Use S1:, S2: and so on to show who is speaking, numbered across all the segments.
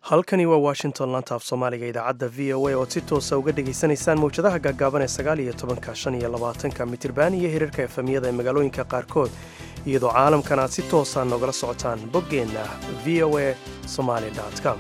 S1: halkani waa washington laanta af soomaaliga idaacadda v o a ood si toosa uga dhegaysanaysaan mawjadaha gaagaaban ee sagaal iyo tobanka shan iyo labaatanka mitirban iyo hirarka efemiyada ee magaalooyinka qaarkood iyadoo caalamkan aad si toosa nogala socotaan boggeenna v o a somaali com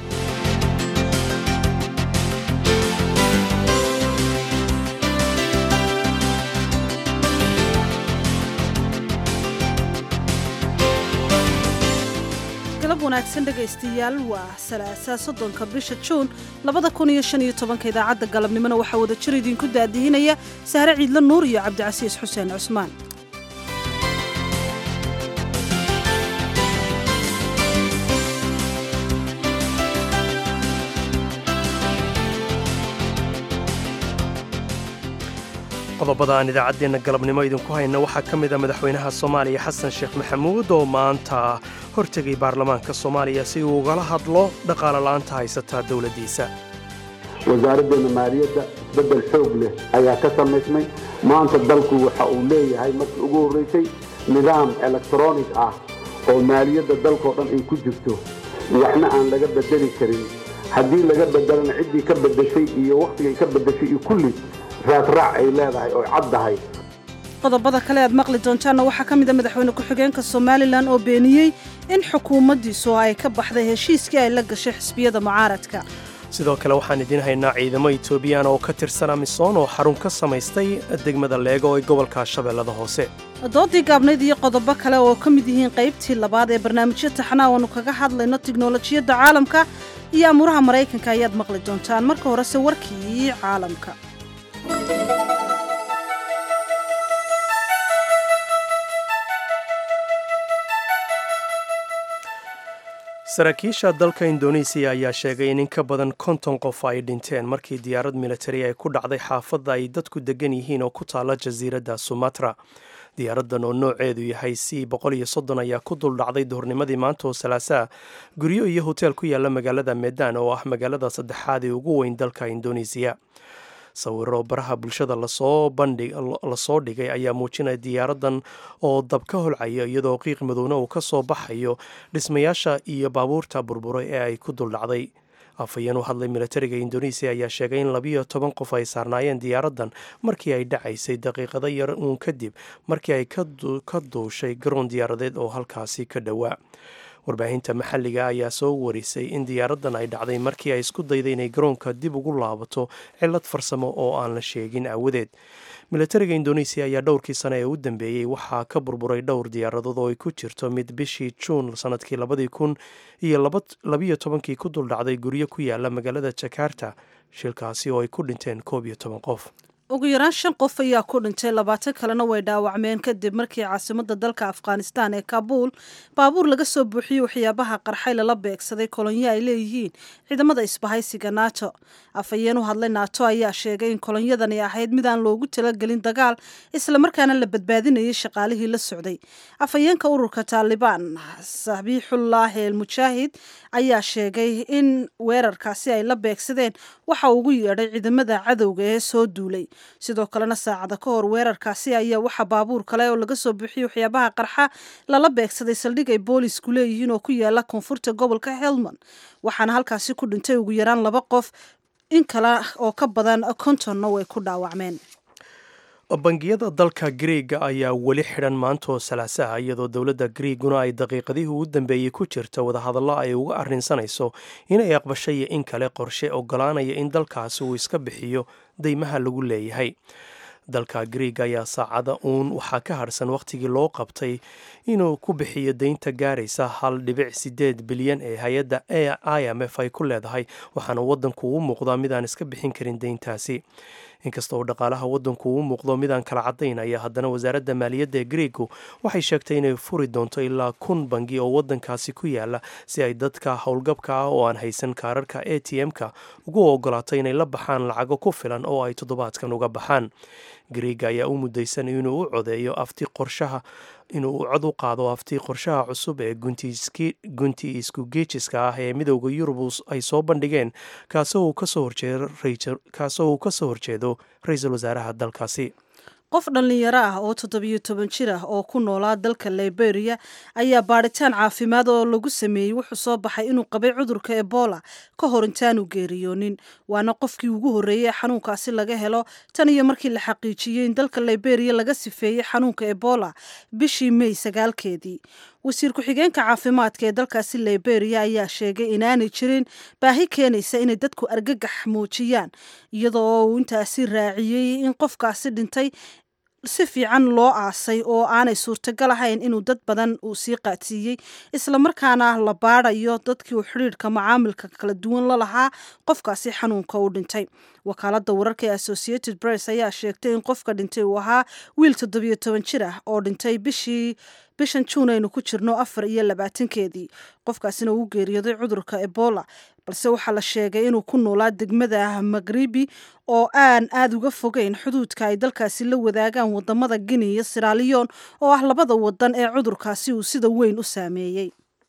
S2: galab wanaagsan dhegaystayaal waa salaasaa soddonka bisha juun labada kun iyo shan iyo tobanka idaacadda galabnimona waxaa wada jir idinku daadihinaya sahre ciidla nuur iyo cabdicasiis xuseen cusmaan
S1: qodobada aan idaacaddeenna galabnimo idinku hayna waxaa ka mid a madaxweynaha soomaaliya xasan sheekh maxamuud oo maanta hortegay baarlamaanka soomaaliya si uu ugala hadlo dhaqaale la'aanta haysataa dowladdiisa
S3: wasaaraddeena maaliyadda isbeddel xoog leh ayaa ka samaysmay maanta dalku waxa uu leeyahay markii ugu horraysay nidaam elektronic ah oo maaliyadda dalkao dhan ay ku jirto waxna aan laga beddeli karin haddii laga beddelana ciddii ka beddeshay iyo wakhtigay ka beddeshay iyo kulli raadraac ay leedahay oo caddahay
S2: qodobada kale aad maqli doontaanna waxaa ka mid a madaxweyne ku-xigeenka somalilan oo beeniyey in xukuumaddiisu ay ka baxday heshiiskii ay la gashay xisbiyada mucaaradka
S1: sidoo kale waxaan idiin haynaa ciidamo etoobiyaan oo ka tirsan amisoon oo xarun ka samaystay degmada leego ee gobolka shabeellada hoose
S2: doodii gaabnayd iyo qodobo kale oo ka mid yihiin qaybtii labaad ee barnaamijyo taxnaa oanu kaga hadlayno tiknolojiyadda caalamka iyo amuuraha maraykanka ayaad maqli doontaan marka horese warkii caalamka
S1: saraakiisha dalka indonesiya ayaa sheegay in in ka badan konton qof ay dhinteen markii diyaarad militari ay ku dhacday xaafadda ay dadku degan yihiin oo ku taala jasiiradda sumatra diyaaraddan oo nooceedu yahay c boqol iyo soddon ayaa ku dul dhacday duhurnimadii maanta oo salaasaa guryo iyo hoteel ku yaala magaalada medan oo ah magaalada saddexaad ee ugu weyn dalka indonesiya sawiro baraha bulshada lasoo lasoo dhigay ayaa muujinaya diyaaraddan oo dab ka holcaya iyadoo qiiq madowna uu ka soo baxayo dhismayaasha iyo baabuurta burburay ee ay ku duldhacday afhayeen u hadlay militariga indonesiya ayaa sheegay in labiyo toban qof ay saarnaayeen diyaaraddan markii ay dhacaysay daqiiqado yar uun kadib markii ay ka duushay garoon diyaaradeed oo halkaasi ka dhowaa warbaahinta maxalliga ayaa soo warisay in diyaaraddan ay dhacday markii ay isku dayday inay garoonka dib ugu laabato cillad farsamo oo aan la sheegin aawadeed militariga indonesiya ayaa dhowrkii sane ee u dambeeyey waxaa ka burburay dhowr diyaaradood oo ay ku jirto mid bishii juun sanadkii labadii kun iyo labiyo tobankii ku duldhacday guryo ku yaala magaalada jakarta shilkaasi oo ay ku dhinteen koob iyo toban qof
S2: ugu yaraan shan qof ayaa ku dhintay labaatan kalena way dhaawacmeen kadib markii caasimadda dalka afghanistan ee kabuul baabuur laga soo buuxiyey waxyaabaha qarxay lala beegsaday kolonyo ay leeyihiin ciidamada isbahaysiga nato afhayeen u hadlay nato ayaa sheegay in kolonyadani ahayd mid aan loogu talagelin dagaal islamarkaana la badbaadinayay shaqaalihii la socday afhayeenka ururka taalibaan sabiixullaahi el mujaahid ayaa sheegay in weerarkaasi ay la beegsadeen waxa ugu yeedhay ciidamada cadowga ee soo duulay sidoo kalena saacada ka hor weerarkaasi ayaa waxaa baabuur kale oo laga soo buuxiyey waxyaabaha qarxa lala beegsaday saldhig ay boolisku leeyihiin oo ku yaala koonfurta gobolka helmand waxaana halkaasi ku dhintay ugu yaraan laba qof in kale oo ka badan kontonna way ku dhaawacmeen
S1: bangiyada dalka griega ayaa weli xidhan maanta oo salaasaha iyadoo dowladda griiguna ay daqiiqadihii ugu dambeeyey ku jirta wadahadallo ay uga arrinsanayso inay aqbashay iyo in kale qorshe ogolaanaya in dalkaasi uu iska bixiyo deymaha lagu leeyahay dalka griiga ayaa saacada uun waxaa ka harhsan wakhtigii loo qabtay inuu ku bixiyo deynta gaaraysa hal dhibic sideed bilyan ee hay-adda i m f ay ku leedahay waxaana waddanku u muuqdaa midaan iska bixin karin deyntaasi inkasta oo dhaqaalaha waddanku uu muuqdo midaan kala caddayn ayaa haddana wasaaradda maaliyadda ee griigu waxay sheegtay inay furi doonto ilaa kun bangi oo waddankaasi ku yaala si ay dadka howlgabka ah oo aan haysan kaararka a t m-ka ugu ogolaato inay la baxaan lacago ku filan oo ay toddobaadkan uga baxaan griiga ayaa u mudaysan inuu u codeeyo afti qorshaha inuu u cod u qaado afti qorshaha cusub ee gunti isku geejiska ah ee midowda yurub ay soo bandhigeen kaasoo uu kasoo horjeedo ra-iisul wasaaraha dalkaasi
S2: qof dhallinyaro ah oo toddobiyo toban jir ah oo ku noolaa dalka liberia ayaa baadhitaan caafimaad oo lagu sameeyey wuxuu soo baxay inuu qabay cudurka ebola ka hor intaanu geeriyoonin waana qofkii ugu horreeyey ee xanuunkaasi laga helo tan iyo markii la xaqiijiyey in dalka liberia laga sifeeyey xanuunka ebola bishii mey sagaalkeedii wasiir ku-xigeenka caafimaadka ee dalkaasi liberia ayaa sheegay inaanay jirin baahi keenaysa inay dadku argagax muujiyaan iyadoo uu intaasi raaciyey in qofkaasi dhintay si fiican loo aasay oo aanay suurtagal ahayn inuu dad badan uu sii qaadsiiyey islamarkaana la baadayo dadkii uu xidhiidhka macaamilka kala duwan la lahaa qofkaasi xanuunka u dhintay wakaalada wararka ee associated press ayaa sheegtay in qofka dhintay uu ahaa wiil toddobiyo toban jir ah oo dhintay bishii bishan juun aynu ku jirno afar iyo labaatankeedii qofkaasina uu geeriyooday cudurka ebola balse waxaa la sheegay inuu ku noolaa degmada magribi oo aan aada uga fogeyn xuduudka ay dalkaasi la wadaagaan wadamada guinea iyo siraliyon oo ah labada wadan ee cudurkaasi uu sida weyn u saameeyey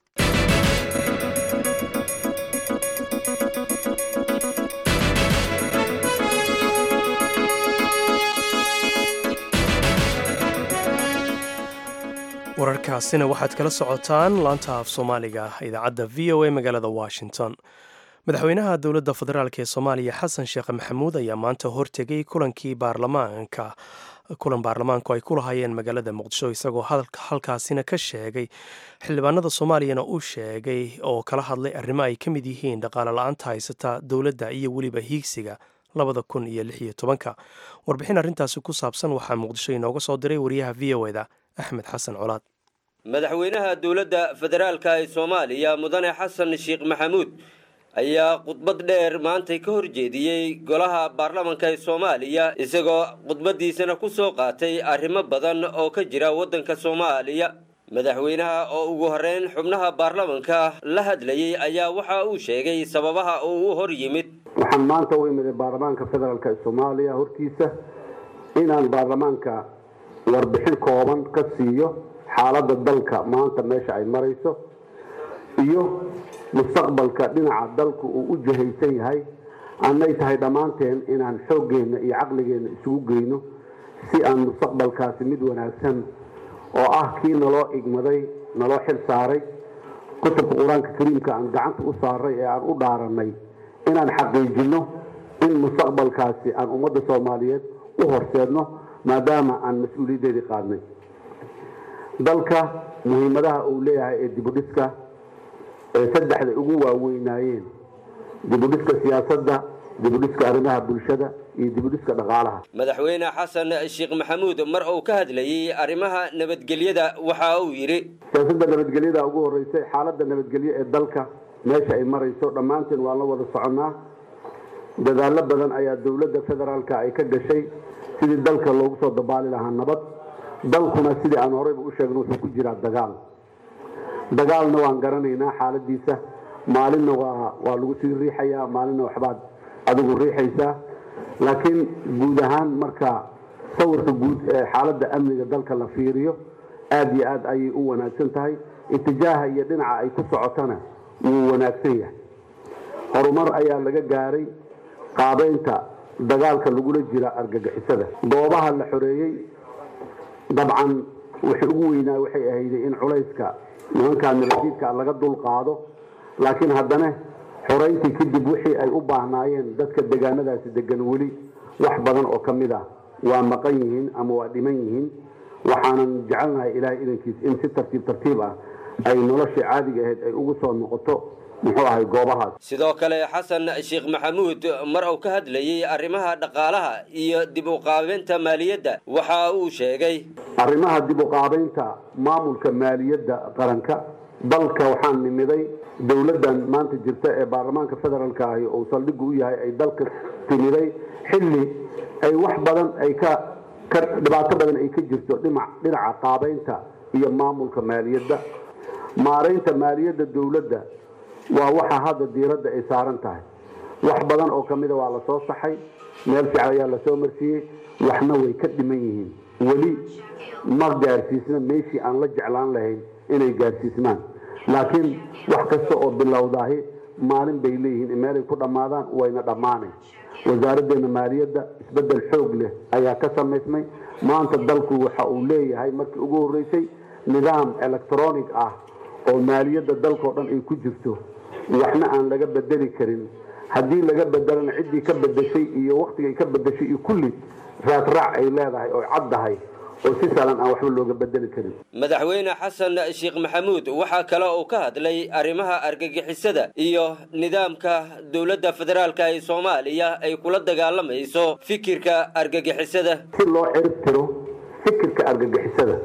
S1: wararkaasina waxaad kala socotaan laanta af soomaaliga idaacadda v o a magaalada washington madaxweynaha dowladda federaalk ee soomaaliya xasan sheekh maxamuud ayaa maanta hortegay kulankii baarlamaanka kulan baarlamaanku ay ku lahaayeen magaalada muqdisho isagoo halkaasina ka sheegay xildhibaanada soomaaliyana uu sheegay oo kala hadlay arrimo ay ka mid yihiin dhaqaale la-aanta haysata dowladda iyo weliba hiigsiga labada kun iyo lix iyo tobanka warbixin arrintaasi ku saabsan waxaa muqdisho inooga soo diray wariyaha v o eda axmed xasan colaad
S4: madaxweynaha dowladda federaalka ee soomaaliya mudane xasan sheekh maxamuud ayaa khudbad dheer maantay ka horjeediyey golaha baarlamanka ee soomaaliya isagoo khudbaddiisana ku soo qaatay arrimo badan oo ka jira waddanka soomaaliya madaxweynaha oo ugu horreyn xubnaha baarlamanka la hadlayey ayaa waxa uu sheegay sababaha uu u hor yimid
S3: waxaan maanta u imiday baarlamaanka federaalk ee soomaaliya hortiisa inaan baarlamaanka warbixin kooban ka siiyo xaaladda dalka maanta meesha ay marayso iyo mustaqbalka dhinaca dalku uu u jahaysan yahay annay tahay dhammaanteen inaan xooggeenna iyo caqligeenna isugu geyno si aan mustaqbalkaasi mid wanaagsan oo ah kii naloo igmaday naloo xil saaray kutubka qur-aanka kariimka aan gacanta u saaray ee aan u dhaarannay inaan xaqiijinno in mustaqbalkaasi aan ummadda soomaaliyeed u horseedno maadaama aan mas-uuliyaddeedii qaadnay dalka muhiimadaha uu leeyahay ee dibudhiska ee saddexda ugu waaweynaayeen dibudhiska siyaasadda dibudhiska arrimaha bulshada iyo dibudhiska dhaqaalaha
S4: madaxweyne xasan sheekh maxamuud mar uu ka hadlayey arrimaha nabadgelyada waxa uu yidhi
S3: siyaasadda nabadgelyada ugu horreysay xaaladda nabadgelyo ee dalka meesha ay marayso dhammaanteen waan la wada soconnaa dadaallo badan ayaa dowladda federaalka ay ka gashay sidii dalka loogu soo dabaali lahaa nabad dalkuna sidii aan horeyba u sheegno wuxuu ku jiraa dagaal dagaalna waan garanaynaa xaaladiisa maalinna waa waa lagu sii riixayaa maalinna waxbaad adigu riixaysaa laakiin guud ahaan marka sawirka guud ee xaaladda amniga dalka la fiiriyo aad iyo aad ayay u wanaagsan tahay itijaaha iyo dhinaca ay ku socotana wuu wanaagsan yahay horumar ayaa laga gaaray qaabeynta dagaalka lagula jira argagixisada goobaha la xoreeyey dabcan wixii ugu weynaa waxay ahayday in culayska nimankaa nabadiidka laga dul qaado laakiin haddana xorayntii kadib wixii ay u baahnaayeen dadka degaanadaasi degan weli wax badan oo ka mid ah waa maqan yihiin ama waa dhiman yihiin waxaanan jecelnahay ilaahay idankiis in si tartiib tartiib ah ay noloshii caadiga ahayd ay ugu soo noqoto muxuu ahay goobahaas
S4: sidoo kale xasan sheekh maxamuud mar uu ka hadlayey arrimaha dhaqaalaha iyo dib u qaabeynta maaliyadda waxa uu sheegay
S3: arrimaha dib u qaabeynta maamulka maaliyadda qaranka dalka waxaan nimiday dowladdan maanta jirta ee baarlamaanka federaalka ahi uu saldhigu u yahay ay dalka timiday xilli ay wax badan ay ka ka dhibaato badan ay ka jirto dhinac dhinaca qaabeynta iyo maamulka maaliyadda maaraynta maaliyadda dowladda waa waxa hadda diiradda ay saaran tahay wax badan oo ka mida waa la soo saxay meel fiican ayaa lasoo marsiiyey waxna way ka dhiman yihiin weli ma gaarsiisna meeshii aan la jeclaan lahayn inay gaarsiismaan laakiin wax kasta oo bilowdaahi maalin bay leeyihiin meelay ku dhammaadaan wayna dhammaanayn wasaaraddeena maaliyadda isbeddel xoog leh ayaa ka samaysmay maanta dalku waxa uu leeyahay markii ugu horreysay nidaam electronic ah oo maaliyadda dalkao dhan ay ku jirto waxna aan laga bedeli karin haddii laga bedelana ciddii ka bedeshay iyo waktigay ka bedeshay iyo kulli raadraac ay leedahay oo caddahay oo si sahlan aan waxba looga bedeli karin
S4: madaxweyne xasan sheekh maxamuud waxaa kale uu ka hadlay arrimaha argagixisada iyo nidaamka dowladda federaalka ee soomaaliya ay kula dagaalamayso fikirka argagixisada
S3: si loo cirib tiro fikirka argagixisada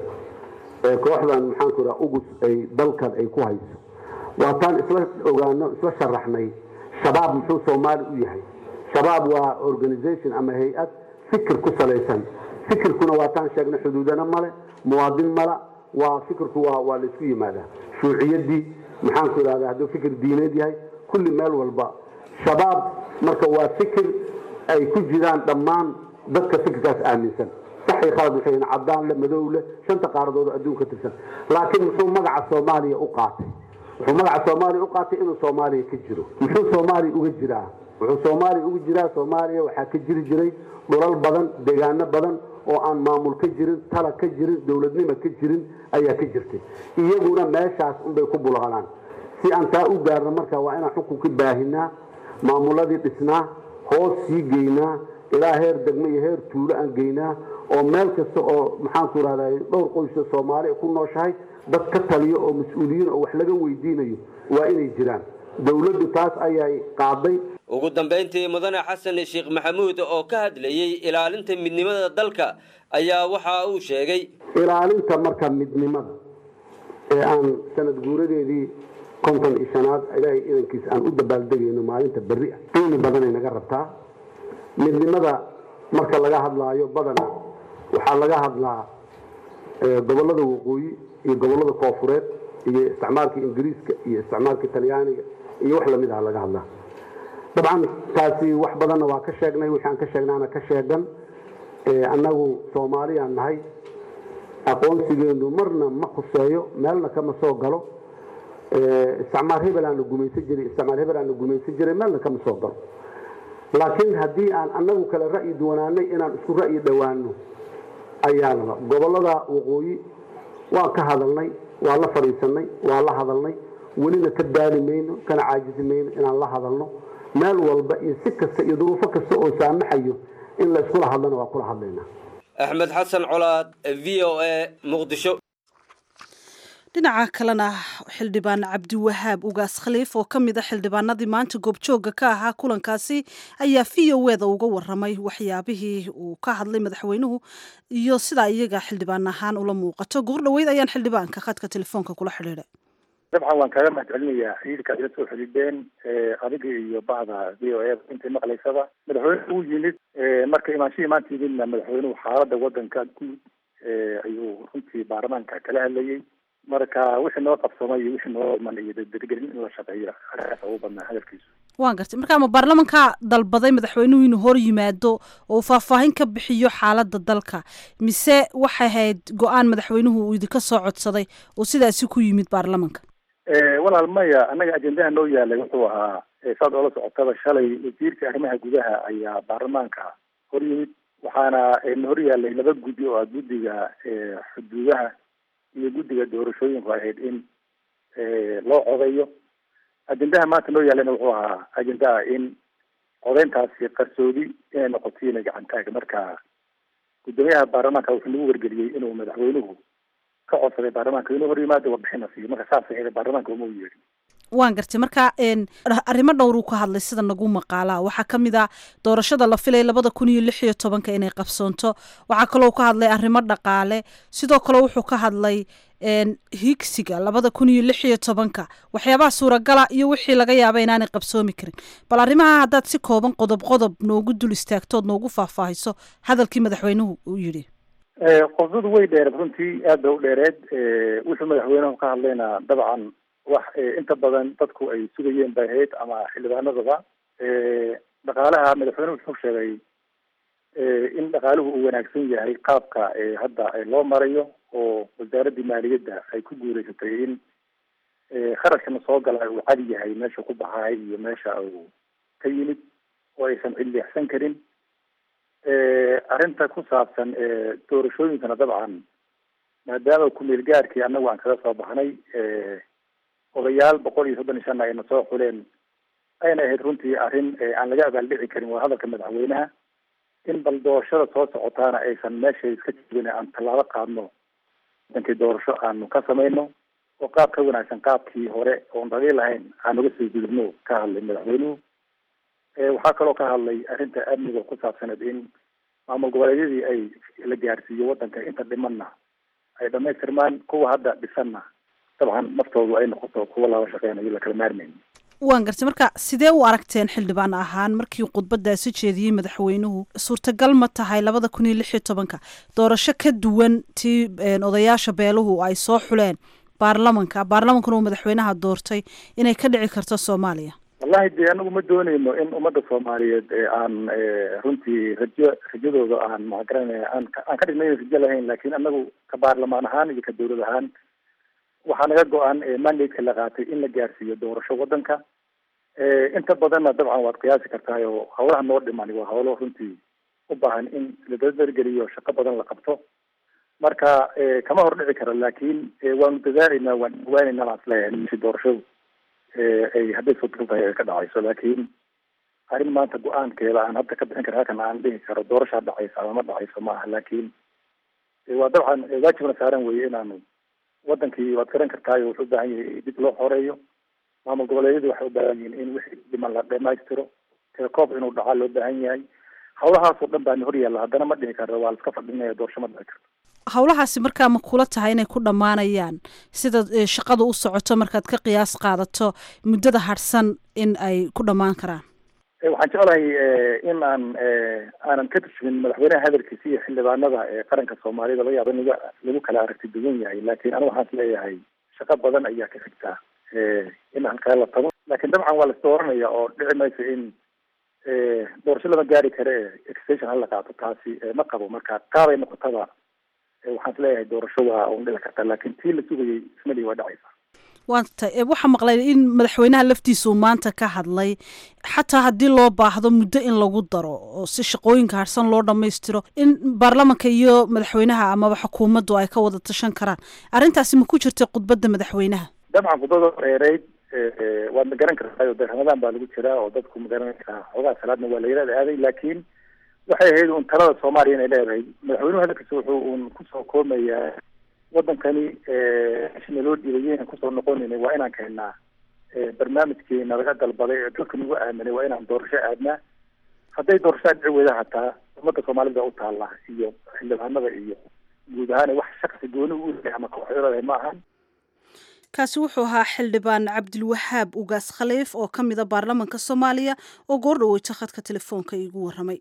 S3: ee kooxdan maxaanku raa ugus ay dalkan ay ku hayso waataan isla ogaano isla sharaxnay shabaab muxuu soomaali u yahay shabaab waa organization ama hay-ad fikir ku salaysan fikirkuna waataan sheegnay xuduudana male muwaadin mala waa fikirku waa waa laysku yimaadaa shuuciyadii maxaanku idhahdaa hadduu fikir diineed yahay kulli meel walba shabaab marka waa fikir ay ku jiraan dhammaan dadka fikirkaas aaminsan saxi khalad waxay yihiin cadaan le madow le shanta qaaradood oo adduunka tirsan laakiin muxuu magaca soomaaliya u qaatay wuxuu magaca soomaaliya u qaatay inuu soomaaliya ka jiro muxuu soomaaliya uga jiraa wuxuu soomaaliya uga jiraa soomaaliya waxaa ka jiri jiray dhulal badan deegaano badan oo aan maamul ka jirin tala ka jirin dowladnimo ka jirin ayaa ka jirtay iyaguna meeshaas unbay ku bulaqanaan si aan taa u gaarno marka waa inaan xukunka baahinaa maamuladii dhisnaa hoos sii geynaa ilaa heer degmo iyo heer tuulo aan geynaa oo meel kasta oo maxaanku rahday dhowr qoysa soomaali ku nooshahay dad ka taliyo oo mas-uuliyiin oo wax laga weydiinayo waa inay jiraan dowladdu taas ayay qaaday
S4: ugu dambayntii mudane xasan sheekh maxamuud oo ka hadlayey ilaalinta midnimada dalka ayaa waxa uu sheegay
S3: ilaalinta marka midnimada ee aan sanad guuradeedii konton iyo shanaad ilaahay idankiisa aan u dabaaldegayno maalinta berri ah qiimi badanay naga rabtaa midnimada marka laga hadlaayo badana waxaa laga hadlaa gobollada waqooyi iyo gobollada koofureed iyo isticmaalka ingiriiska iyo isticmaalka talyaaniga iyo wax lamid ah laga hadlaa dabcan taasi wax badanna waa ka sheegnay wixii aan ka sheegnaana ka sheegan annagu soomaaliyaan nahay aqoonsigeenu marna ma khuseeyo meelna kama soo galo isticmaal hebel aan la gumaysan jiray isticmaal hebel aan la gumaysan jiray meelna kama soo galo laakiin haddii aan annagu kale ra'yi duwanaanay inaan isku ra'yi dhowaano ayaanaba gobollada waqooyi waan ka hadalnay waa la fadhiisanay waa la hadalnay welina ka daali mayno kana caajisi mayno inaan la hadalno meel walba iyo si kasta iyo duruufo kasta oo saamaxayo in la iskula hadlana waa kula hadlaynaa
S4: axmed xasan colaad v o a muqdisho
S2: dhinaca kalena xildhibaan cabdiwahaab ugaas khaliif oo ka mid a xildhibaanadii maanta goobjoogga ka ahaa kulankaasi ayaa v o eda uga waramay waxyaabihii uu ka hadlay madaxweynuhu iyo sidaa iyaga xildhibaan ahaan ula muuqato goor dhoweyd ayaan xildhibaanka khadka telefoonka kula xidhiidhay
S5: dabcan waan kaaga mahad celinayaa xiriirka ila soo xidhiidheen adiga iyo bahda v o a intay maqlaysaba madaxweyne uu yimid marka imaanshihii maanta yimidna madaxweynuhu xaaladda wadanka guud ayuu runtii baarlamaanka kala hadlayay marka wixii noo qabsamay iyo wixii noo iman iyo dadgelin in la shaqeeyo agaas ugu badnaa hadalkiisu
S2: waan gartay marka ma baarlamanka dalbaday madaxweynuhu inuu hor yimaado oo faahfaahin ka bixiyo xaaladda dalka mise waxay ahayd go-aan madaxweynuhu uu idinka soo codsaday oo sidaasi ku yimid baarlamanka
S5: walaal maya annaga ajendaha noo yaalay wuxuu ahaa saad oola socotaba shalay wasiirka arrimaha gudaha ayaa baarlamaanka hor yimid waxaana na hor yaalay laba guddi oo ah guddiga xuduudaha iyo guddiga doorashooyinku ahayd in loo codeeyo ajendaha maanta noo yaalana wuxuu ahaa ajendaha in codeyntaasi qarsoodi inay noqotiina gacantaag marka guddoomiyaha baarlamaanka wuxuu nagu wargeliyey inuu madaxweynuhu ka codsaday baarlamaanka inuu hor yimaado warbixina siiyo marka saas ahayd baarlamaanka uma u yeedhin
S2: waan gartay marka arrimo dhowruu ka hadlay sida nagu maqaalaa waxaa ka mid a doorashada la filay labada kun iyo lix iyo tobanka inay qabsoonto waxaa kaloo ka hadlay arrimo dhaqaale sidoo kale wuxuu ka hadlay higsiga labada kun iyo lix iyo tobanka waxyaabaha suuragala iyo wixii laga yaaba inaanay qabsoomi karin bal arrimaha haddaad si kooban qodob qodob noogu dul istaagtood noogu faahfaahiso hadalkii madaxweynuhu uu yidhi
S5: qodadu way dheereed runtii aad bay u dheereed wuxuu madaxweynuhu ka hadlayna dabcan wax inta badan dadku ay sugayeen bay ahayd ama xildhibaanadaba dhaqaalaha madaxweynuhu wuxuu sheegay in dhaqaaluhu uu wanaagsan yahay qaabka hadda loo marayo oo wasaaraddii maaliyadda ay ku guureysatay in kharashkana soo gala uu cadi yahay meesha ku baxaay iyo meesha uu ka yimid oo aysan cilleexsan karin arrinta ku saabsan doorashooyinkana dabcan maadaama kumeel gaarkii annagu aan kaga soo baxnay odayaal boqol iyo soddon iyo shan ayna soo xuleen ayna ahayd runtii arrin aan laga abaaldhici karin waa hadalka madaxweynaha in bal doorashada soo socotaana aysan meesha iska jibin aan tallaabo qaadno wadankii doorasho aanu ka samayno oo qaab ka wanaagsan qaabkii hore oon dhali lahayn aan uga soo gudubno ka hadlay madaxweynuhu waxaa kaloo ka hadlay arrinta amniga ku saabsaneed in maamul goboleedyadii ay la gaarsiiyo wadanka inta dhimanna ay dhamaystirmaan kuwa hadda dhisanna dabcan naftoodu ay noqoto kuwa laba shaqeynayo lakala maarmayn
S2: waan gartay marka sidee u aragteen xildhibaan ahaan markii khudbadaasi jeediyey madaxweynuhu suurtagal ma tahay labada kun iyo lix iyo tobanka doorasho ka duwan tii odayaasha beeluhu ay soo xuleen baarlamanka baarlamankuna uu madaxweynaha doortay inay ka dhici karto soomaaliya
S5: wallahi dee anagu ma dooneyno in ummadda soomaaliyeed aan runtii rajo rajadooda aan magaranaya aan aan ka dhigna in rajo lahayn laakiin anagu ka baarlamaan ahaan iyo ka dawlad ahaan waxaa naga go-an mandate-ka la qaatay in la gaarsiiyo doorasho wadanka inta badanna dabcan waad qiyaasi kartahay oo hawlaha noo dhiman waa hawlo runtii u baahan in la dardargeliyo shaqo badan la qabto marka kama hor dhici karo laakiin waanu dadaalaynaa waan dhawaanaynaa baan isleeyahay meshi doorashadu ay hadday suurtagal tahay ay ka dhacayso laakiin arrin maanta go-aankeeda aan hadda ka bixin karo halkan aan dhihi karo doorashaa dhacaysa ama ma dhacayso ma aha laakiin waa dabcan waajibna saaran weeye inaanu wadankii waad garan kartaayo wuxuu u baahan yahay dib loo xoreeyo maamul goboleedyadu waxay u baahan yihiin in wixii dhiman la dhamaystiro telekoob inuu dhacaa loo baahan yahay hawlahaasoo dhan baana horyaalla haddana ma dhihi karno waa la iska fadhinaya doorasho ma dhici karto
S2: hawlahaasi markaa ma kula tahay inay ku dhammaanayaan sida shaqada u socoto markaad ka qiyaas qaadato muddada harsan in ay ku dhammaan karaan
S5: waxaan jeclahay in aan aanan ka turjumin madaxweynaha hadalkiisa iyo xildhibaanada ee qaranka soomaalida laga yaaba in laga lagu kala aragti duwan yahay laakiin anigu waxaan isleeyahay shaqo badan ayaa ka xigtaa in halkaa la tago laakiin dabcan waa las dooranaya oo dhici mayso in doorasho lama gaari kare extension hala qaato taasi ma qabo marka qaabay noqotaba waxaan isleeyahay doorasho waa un dhici karta laakiin tii la sugayay ismali waa dhacaysa
S2: waata waxaa maqlay in madaxweynaha laftiisu maanta ka hadlay xataa haddii loo baahdo muddo in lagu daro oo si shaqooyinka harsan loo dhammaystiro in baarlamanka iyo madaxweynaha amaba xukuumaddu ay ka wada tashan karaan arrintaasi ma ku jirta khudbadda madaxweynaha
S5: dabcan khudbada dheereyd waad ma garan kartaa de ramadaan baa lagu jiraa oo dadku ma garan karaa xoogaa salaadna waa la yaraada aaday laakiin waxay ahayd un talada soomaaliya inay leedahay madaxweynuhu hadalkiisa wuxuu un kusoo koomayaa wadankani meshina loo dhiibay yaynan kusoo noqonin waa inaan keennaa barnaamijkeena laga dalbaday ee dadka nagu aaminay waa inaan doorasho aadnaa hadday doorasho dhici weyda hataa ummadda soomaalida u taalla iyo xildhibaanada iyo guud ahaan wax shaksi gooni u leeyahay ama kooxyoladahay ma ahan
S2: kaasi wuxuu ahaa xildhibaan cabdilwahaab ugaas khaliif oo ka mida baarlamanka soomaaliya oo goor dhaweyta khadka telefoonka iigu warramay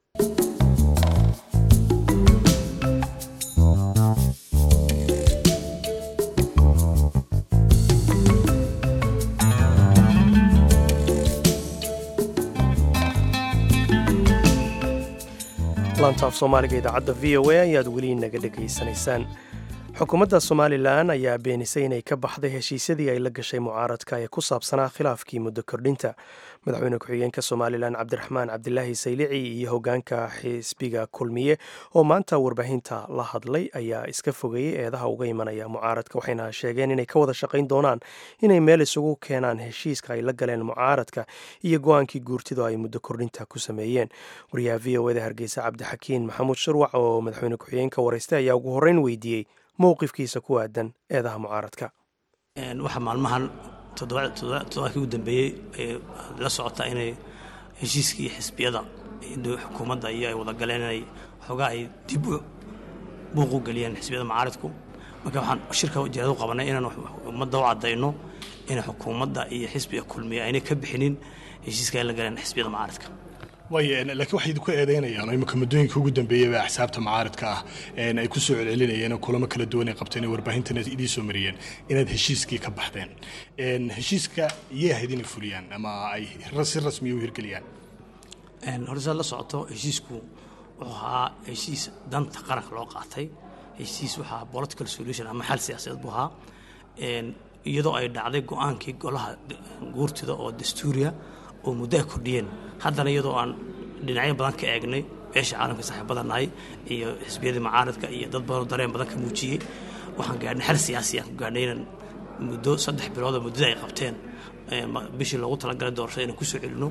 S1: laantaaf soomaaliga idaacadda v o a ayaad weli naga dhegaysanaysaan xukuumadda somalilan ayaa beenisay inay ka baxday heshiisyadii ay la gashay mucaaradka ee ku saabsanaa khilaafkii muddo kordhinta madaxweyne ku-xigeenka somalilan cabdiraxmaan cabdilaahi saylici iyo hogaanka xisbiga kulmiye oo maanta warbaahinta la hadlay ayaa iska fogeeyey eedaha uga imanaya mucaaradka waxayna sheegeen inay ka wada shaqayn doonaan inay meel isugu keenaan heshiiska ay la galeen mucaaradka iyo go-aankii guurtidu ay muddo kordhinta ku sameeyeen wariyaha v o eda hargeysa cabdixakiin maxamuud shurwac oo madaxweyne ku-xigeenka wareystay ayaa ugu horreyn weydiiyey mowqifkiisa ku aadan eedaha mucaaradka
S6: waxaa maalmahan toddobaadkii ugu dambeeyey ay la socotaa inay heshiiskii xisbiyada xukuumadda iyo ay wada galeen inay xoogaa ay dib buuq u geliyeen xisbiyada mucaaradku marka waxaan shirka ujeedadu qabanay inaan ummadda u caddayno in xukuumadda iyo xisbiga kulmiya aynay ka bixinin heshiiska ay la galeen xisbiyada mucaaradka
S7: way laakiin waxay idinku eedeynayaan oo imika muddooyinka ugu dambeeyey baa axsaabta mucaaradka ah ay ku soo celcelinayeen oo kulamo kala duwan ay qabteen ee warbaahintana idiin soo mariyeen inaad heshiiskii ka baxdeen heshiiska iyay ahayd inay fuliyaan ama ay si rasmiya u hirgeliyaan
S6: hore saad la socoto heshiisku wuxuu ahaa heshiis danta qaranka loo qaatay heshiis waxaa political solution ama xal siyaasadeed buu ahaa iyadoo ay dhacday go-aankii golaha guurtida oo dastuuriya oo muddo ay kordhiyeen haddana iyadoo aan dhinacyo badan ka eegnay beesha caalamka saaxiibada nahay iyo xisbiyadii macaaradka iyo dad badanoo dareen badan ka muujiyey waxaan gaadhnay xal siyaasi aan ku gaadhnay inaan muddo saddex biloodoo muddada ay qabteen bishii loogu talagalay doorashada inaan kusoo celino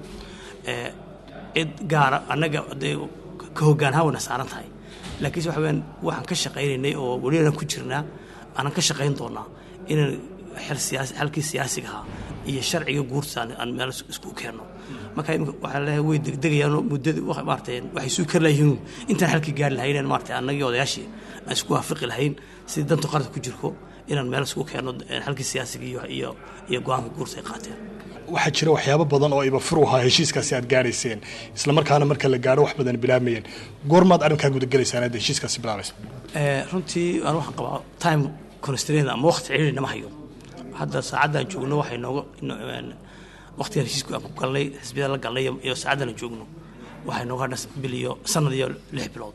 S6: cid gaara annaga dee ka hoggaanhaan wayna saaran tahay laakiinse waxa weyaan waxaan ka shaqaynaynay oo weliaan ku jirnaa aanan ka shaqayn doonaa inaan xel siyaasi xalkii siyaasiga ahaa iyo sharciga guurta aan meel isku keenno marka imika waxaa leeyahay way degdegayaanoo muddadii maarata waxay suu kari layihiin intaan xalkii gaari lahayn maarata annagii odayaashii aan isku waafiqi lahayn sidii danta qaranka ku jirko inaan meel isku keenno xalkii siyaasiga iyo iyo iyo go-aanka guurta ay qaateen
S7: waxaa jira waxyaabo badan oo iba fur u ahaa heshiiskaasi aad gaarayseen islamarkaana marka la gaadho wax badan bilaamayeen goormaad arrinkaa gudagelaysaan aad heshiiskaasi bilaabaysa
S6: runtii aan waxaan qabaa time constraint ama waqti ciriiri nama hayo hadda saacaddan joogno waxay nooga waqtigan heshiisku aan ku galnay xisbiyada la galnay iyo saacaddan aan joogno waxay nooga hadha bil iyo sanad iyo lix bilood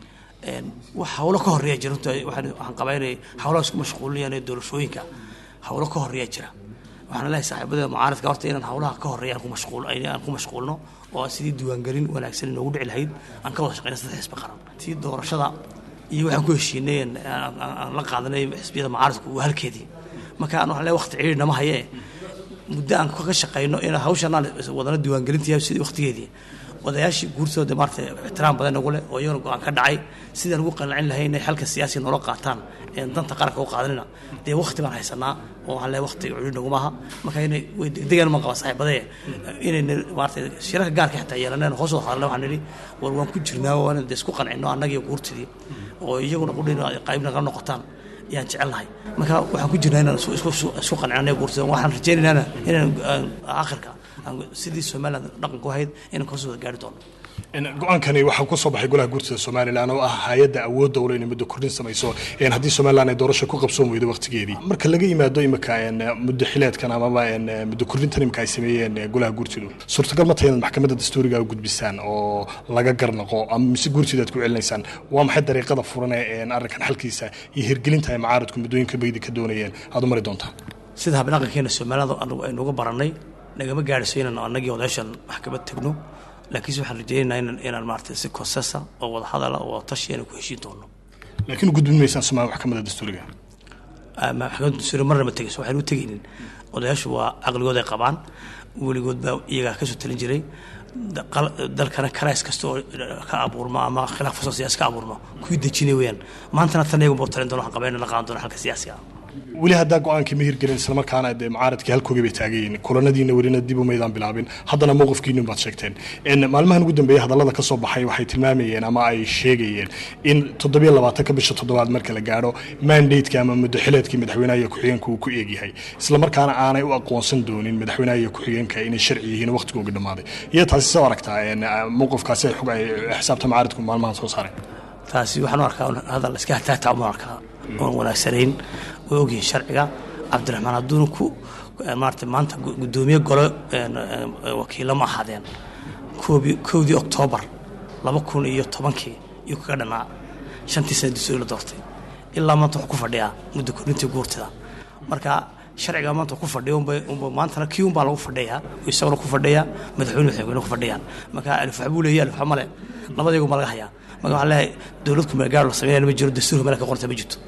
S6: wax hawlo ka horreeya jira runtii waxaan qabaa inay hawlaha isku mashquulinayaan ee doorashooyinka hawlo ka horreeya jira waxaan leeyahay saaxiibada mucaaradka horta inaan hawlaha ka horreeya aan ku mashquul aan ku mashquulno oo sidii diiwaangelin wanaagsan inoogu dhici lahayd aan ka wada shaqeyna saddex xisbi qaran tii doorashada iyo waxaan ku heshiinay aan la qaadanay xisbiyada mucaaradku waa halkeedii marka aan waxaan leeyahay waqti ciriiri nama hayee muddo aan ka shaqeyno in hawshan aan wadana diiwaangelintii sidii waqtigeedii odayaashii guurtooda maarata ixtiraam badan nagu leh oo iyagana go-aan ka dhacay sidaan ugu qancin lahayn inay xalka siyaasiga noola qaataan danta qaranka u qaadanina dee waqti baan haysanaa oo waxaan leeyahay waqti culi nagumaaha marka inay way degdegaan ma qaba saaxiibadee inayna maarata shirarka gaarka xitaa yeelaneen hoos wada hadalna waxaan nidhi war waan ku jirnaa waan dee isku qancino annagiyo guurtidii oo iyaguna qudhin qayb naga noqotaan ayaan jecelnahay marka waxaan ku jirnaa inaan isku qancino guurtida waxaan rajaynaynaa inaan aakhirka sidii somaliland dhaqanku ahayd inaan kasoo wada gaari doono
S7: go-aankani waxaa ku soo baxay golaha guurtida somalilan oo ah hay-adda awoodda ule inay muddo kordhin samayso haddii somalilan ay doorasho ku qabsoon weydo waqtigeedii marka laga yimaado imika muddo xileedkan amaba muddo kordhintan imika ay sameeyeen golaha guurtidu suurtagal ma tahay inaad maxkamadda dastuuriga u gudbisaan oo laga garnaqo ama mise guurtida aad ku celinaysaan waa maxay dariiqada furane arrinkan xalkiisa iyo hirgelinta ay macaaradku muddooyinka baydi ka doonayeen aad u mari doontaan
S6: sida habdhaqankeena somaliland aynuga barannay nagama gaadhiso inaan annagii odayaashan maxkamad tagno laakiinse waxaan rajaynaynaa inaan inaan maarata si konsesa oo wada hadala oo tashi inaan ku heshiin doono
S7: laakiin gudbin maysaan somaali maxkamadda dastuuriga
S6: maxkamadda dastuuriga marna ma tegayso waxaynu u tegaynin odayaashu waa caqligood ay qabaan weligood baa iyagaa kasoo talin jiray dalkana karays kasta oo ka abuurma ama khilaaf kastoo siyaasi ka abuurma kuwii dejinay weeyaan maantana tan iyagu buu talin doona waxaan qabaa inaan la qaadan doono xalka siyaasiga ah
S7: weli haddaa go-aankii ma hirgelin islamarkaana dee mucaaradkii halkoogii bay taagayiin kulanadiina welina dib umaydaan bilaabin haddana mowqifkiinin baad sheegteen maalmahan ugu dambeeyey hadallada ka soo baxay waxay tilmaamayeen ama ay sheegayeen in toddobiyo labaatanka bisha toddobaad marka la gaadho mandateki ama muddo xileedkii madaxweynaha iyo ku-xigeenka uu ku eegyahay islamarkaana aanay u aqoonsan doonin madaxweynaha iyo ku-xigeenka inay sharci yihiin waqtigooga dhammaaday iyo taasi soo aragtaa mowqifkaasi xog ay xisaabta mucaaradku maalmahan soo saareen
S6: taasi waxaan u arkaa hadal iska hataagta uma arkaa oon wanaagsanayn way ogyihiin sharciga cabdiraxmaan hadduuna ku maarata maanta guddoomiye golo wakiilo ma ahaadeen koobi kowdii oktoobar laba kun iyo tobankii iyuu kaga dhanaa shantii sana dastuuri la doortay ilaa maanta wuxuu ku fadhiyaa muddo kordhintii guurtida marka sharciga maanta ku fadhiya unba unba maantana kii unbaa lagu fadhiyaa isaguna ku fadhiyaa madaxweyne madaxweyne ku fadhiyaan marka alif waxbuu leeyahay alif waxa male labadaygu ma laga hayaa marka waxaan leeyahay dowlad kumeelgaar la sameynaya ma jiro dastuurka meel ka qorta ma jirto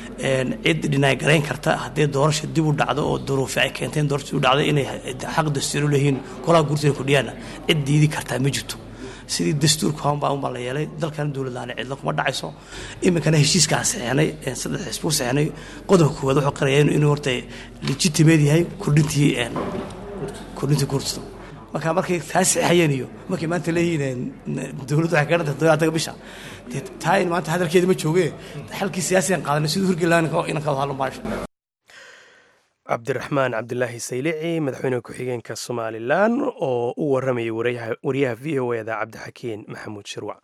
S6: cid dhinaay garayn karta haddii doorasha dib u dhacdo oo duruufi ay keentay in doorasha u dhacdo inay xaq dastuuri leeyihiin golaha guurtida kordhiyaana cid diidi kartaa ma jirto sidii dastuurka unbaa unbaa la yeelay dalkana dowladdaana cidla kuma dhacayso iminkana heshiiskaa saxeenay saddex xisbuu saxeenay qodobka koowaad wuxuu qaraya inuu horta legitimate yahay kordhintii kordhintii guurtida marka markay taa saxayeen iyo markay maanta leeyihiin dowladdu waxay kaga dhantay todobaataga bisha dee taa in maanta hadalkeeda ma jooge xalkii siyaasigan qaadanay siduu hirgelaan inan ka wada hadlo maasha
S1: cabdiraxmaan cabdilaahi saylici madaxweyne ku-xigeenka somalilan oo u waramayay wariyaha v o eda cabdixakiin maxamuud shirwac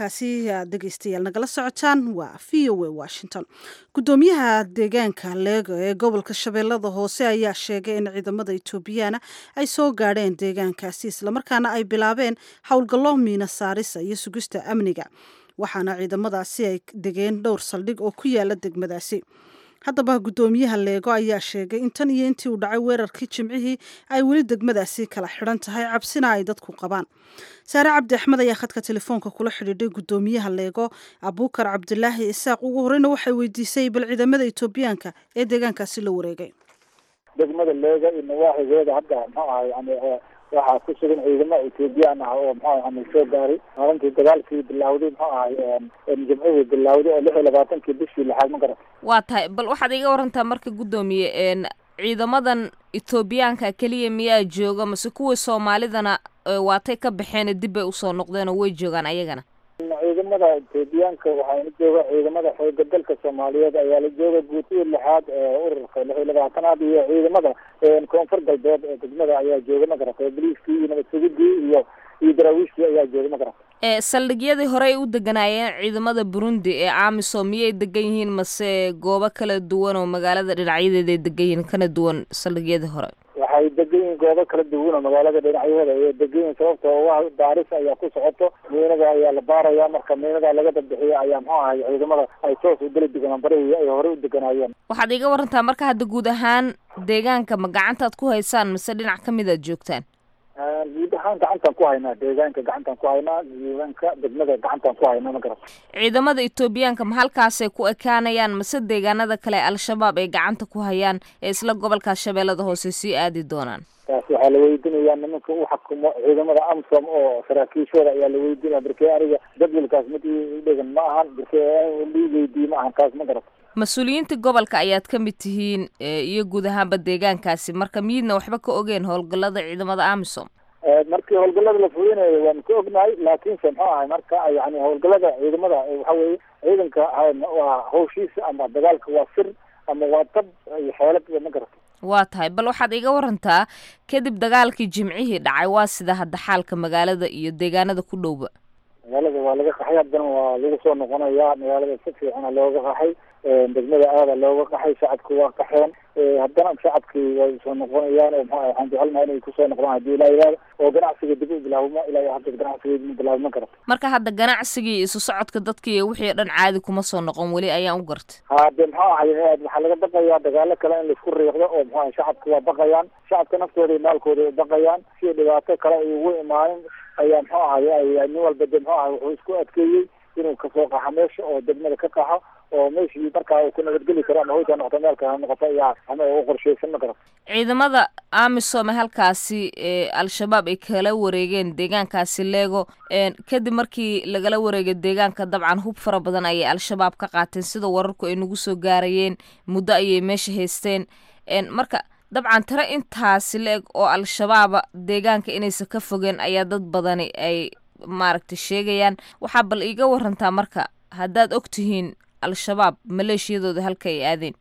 S2: kaasi aad dhegeystayaal nagala socotaan waa v o a washington guddoomiyaha deegaanka leego ee gobolka shabeellada hoose ayaa sheegay in ciidamada etoobiyaana ay soo gaadheen deegaankaasi islamarkaana ay bilaabeen howlgallo miina saarisa iyo sugista amniga waxaana ciidamadaasi ay degeen dhowr saldhig oo ku yaala degmadaasi haddaba guddoomiyaha leego ayaa sheegay in tan iyo intii uu dhacay weerarkii jimcihii ay weli degmadaasi kala xidhan tahay cabsina ay dadku qabaan saare cabdi axmed ayaa khadka telefoonka kula xidhiidhay guddoomiyaha leego abuukar cabdilaahi isaaq ugu horeyna waxay weydiisay bal ciidamada etoobiyaanka ee deegaankaasi la wareegay
S5: degmada leega iyo nawaaxigeeda hadda muxuu ahay yani waxaa ku sugan ciidamo ethoobiyan ah oo muxuu yani soo gaaray maalintii dagaalkii bilawday muxuu ahay jimcihii bilawday oo lix iyo labaatankii bishii lixaad ma garan
S8: waa tahay bal waxaad iga warantaa marka guddoomiye ciidamadan etoobiyaanka keliya miyaa jooga mase kuwii soomaalidana waatay ka baxeen dib bay usoo noqdeen oo way joogaan ayagana
S5: ciidamada etoobiyaanka waxaana jooga ciidamada xooga dalka soomaaliyeed ayaa la jooga guutihii lixaad ee ururka lix iyo labaatanaad iyo ciidamada koonfur galbeed ee degmada ayaa jooga ma garatay boliiskii iyo nabad sugidii iyo iyo daraawiishtii ayaa jooga ma garatay
S8: ee saldhigyadii hore ay u deganaayeen ciidamada burundi ee amisom miyay degan yihiin mase goobo kala duwan oo magaalada dhinacyadeeda ay degan yihiin kana duwan saldhigyadii hore
S5: waxay degan yihiin goobo kala duwan oo magaalada dhinacyaheeda ayay degan yihiin sababtoo waa baaris ayaa ku socoto miinada ayaa la baaraya marka miinada laga dambixiyo ayaa muxuu ahay ciidamada ay toos u deli deganaan barihii ay horey u deganaayeen
S8: waxaad iga warantaa marka hadda guud ahaan deegaanka ma gacantaad ku haysaan mise dhinac ka mid aad joogtaan
S5: guud ahaan gacantaan ku haynaa deegaanka gacantaan ku haynaa deegaanka degmada gacantaan ku haynaa ma garata
S8: ciidamada etoobiyaanka ma halkaasay ku ekaanayaan mase deegaanada kale al-shabaab ay gacanta ku hayaan ee isla gobolkaas shabeellada hoose sii aadi doonaan
S5: taas waxaa la weydiinayaa nimanka u xakumo ciidamada amsom oo saraakiishooda ayaa la weydiinaya barkee aniga jadwalkaas mid i dhegan ma ahan barkee lii weydiiye ma ahan taas ma garata
S8: mas-uuliyiinta gobolka ayaad ka mid tihiin iyo guud ahaanba deegaankaasi marka miyidna waxba ka ogeen howlgallada ciidamada amisom
S5: markii howlgallada la fulinayo waanu ka ognahay laakiinse muxuu ahay marka yani howlgallada ciidamada waxa weeye ciidanka waa hawshiisa ama dagaalka waa sir ama waa dab iyo xeelad ma garata
S8: waa tahay bal waxaad iga warantaa kadib dagaalkii jimcihii dhacay waa sida hadda xaalka magaalada iyo deegaanada ku dhowba
S5: magaalada waa laga qaxay haddana waa lagu soo noqonayaa magaalada si fiicana looga qaxay degmada aada looga qaxay shacabki waa qaxeen haddana shacabkii way soo noqonayaan oo maxaa waxaan jecelnaha inay kusoo noqdaan haddii ilaa yidhahdo oo ganacsiga dib u bilaabmo ilaa hadda ganacsiga dib u bilaabmo karata
S8: marka hadda ganacsigii isu socodka dadkii wixii dhan caadi kuma soo noqon weli ayaan u gartay
S5: hade maxaa ahay waxaa laga baqayaa dagaalo kale in laisku riiqdo oo maxaa ahay shacabka waa baqayaan shacabka naftooda iyo maalkooda ay baqayaan si dhibaato kale ay ugu imaanin ayaa muxuu ahay nin walba de muxuu ahay wuxuu isku adkeeyey inuu kasoo qaxo meesha oo degmada ka qaxo oo meeshii markaa uu ku nabadgeli karo ama hoyta noqoto meel kale ha noqoto ayaa ama u qorsheysan ma garata
S8: ciidamada amisom halkaasi ee al-shabaab ay kala wareegeen deegaankaasi leego kadib markii lagala wareegay deegaanka dabcan hub fara badan ayay al-shabaab ka qaateen sida wararku ay nagu soo gaarayeen muddo ayay meesha haysteen marka dabcan tiro intaasi la-eg oo al-shabaaba deegaanka inaysan ka fogeen ayaa dad badani ay maaragtay sheegayaan waxaa bal iiga warantaa marka haddaad og tihiin al-shabaab maleeshiyadooda halka ay aadeen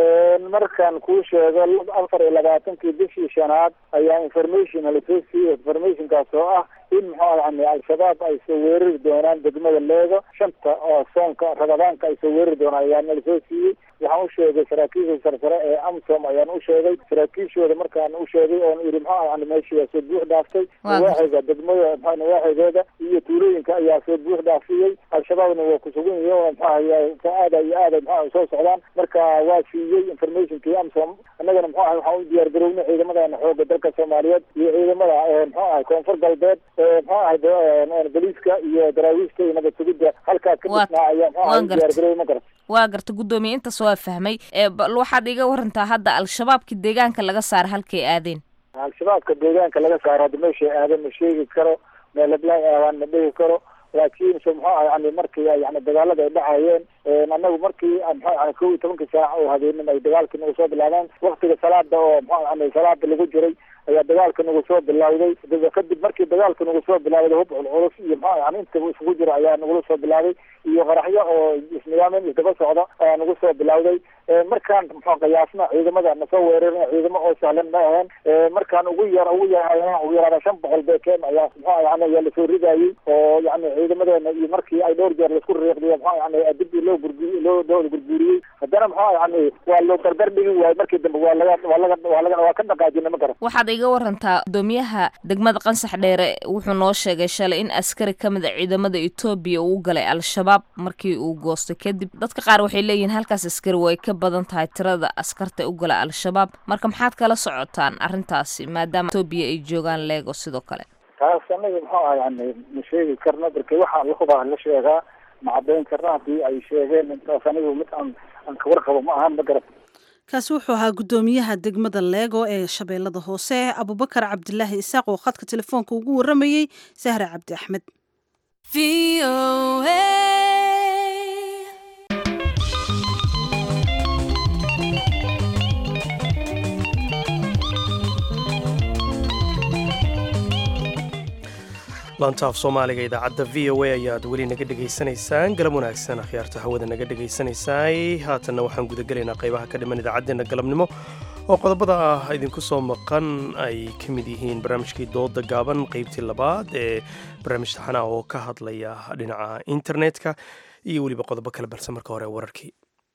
S5: markaan kuu sheego afar iyo labaatankii bishii shanaad ayaa information lasoo siiyey informationkaas oo ah in muxuu yani al-shabaab ay soo weerari doonaan degmada leego shanta oo soonka rabadaanka ay soo weerari doonaan ayaana lasoo siiyey waxaan u sheegay saraakiisha sarsare ee amsom ayaan u sheegay saraakiishooda markaan u sheegay oon iri muxuu yani meeshii waa soo buux dhaaftay nawaaxiga degmada mxua nawaaxigeeda iyo tuulooyinka ayaa soo buux dhaafiyey al-shabaabna waa kusugan yihiin oo muxuu aada iyo aada muxua soo socdaan marka waa siiyey informationkii amsom annagana muxuu ahay waxaan u diyaar garownay ciidamadana xooga dalka soomaaliyeed iyo ciidamada muxuu ahay koonfur galbeed muxuu ahay boliiska iyo daraawiishka iyo nabad sugidda halkaa ka dhisnaa ayaa muxuu ahay u diyaar garoway ma garata
S8: waa garta guddoomiye intaas waa fahmay bal waxaad iga warantaa hadda al-shabaabka deegaanka laga saara halkay aadeen
S5: al-shabaabka deegaanka laga saaro hadda meeshay aadeen ma sheegi karo meel heblaay aadaan ma dhihi karo laakiin se muxuu ahay yani markii yani dagaalada ay dhacayeen anagu markii muxuu yani kow iyo tobankii saac oo habeenimo ay dagaalkii nagu soo bilaabeen waktiga salaada oo muxuu yani salaada lagu jiray ayaa dagaalka nagu soo bilawday kadib markii dagaalka nagu soo bilawday hub culculus iyo muxuu yani intaba isugu jiro ayaa nagula soo bilawday iyo qaraxyo oo isnidaamen isdaba socda ayaa nagu soo bilawday markaan muxuu qiyaasna ciidamada nasoo weerarin ciidamo oo sahlan ma ahayn markaan ugu yar ugu yar ugu yaraada shan boqol beekeen ayaa muxuu yani ayaa lasoo ridayey oo yani ciidamadeena iyo markii ay dhowr jeer laisku riiqdiyo maxaa yani dib loo gurgu loo loo gurguuriyey haddana maxaa yani waa loo dardar dhigi waayo markii dambe waa laga waa laga waa laga waa ka dhaqaajina ma garan
S8: waxaad iga warantaa gudoomiyaha degmada qansax dheere wuxuu noo sheegay shalay in askari ka mid a ciidamada etoobiya uu galay al-shabaab markii uu goostay kadib dadka qaar waxay leeyihiin halkaas askari way ka badan tahay tirada askarta u gala al-shabaab marka maxaad kala socotaan arrintaasi maadaama etoobiya ay joogaan leego sidoo kale
S5: taas anaga muxuu aha yani ma sheegi karno marka waxaa lahubaa la sheegaa ma caddayn karna haddii ay sheegeen intaas anigu mid aan aan kawarqabo ma ahan ma garan
S2: kaasi wuxuu ahaa guddoomiyaha degmada leego ee shabeellada hoose abubakar cabdilaahi isaaq oo khadka telefoonka ugu waramayey sahra cabdi axmed
S1: laantaaf soomaaliga idaacadda v o a ayaad weli naga dhegaysanaysaan galab wanaagsan akhyaarta hawada naga dhegaysanaysaay haatanna waxaan gudagelaynaa qaybaha ka dhiman idaacaddeenna galabnimo oo qodobada ah idinku soo maqan ay ka mid yihiin barnaamijkii dooda gaaban qeybtii labaad ee barnaamij taxana oo ka hadlaya dhinaca internetka iyo weliba qodobo kale balse marka hore wararkii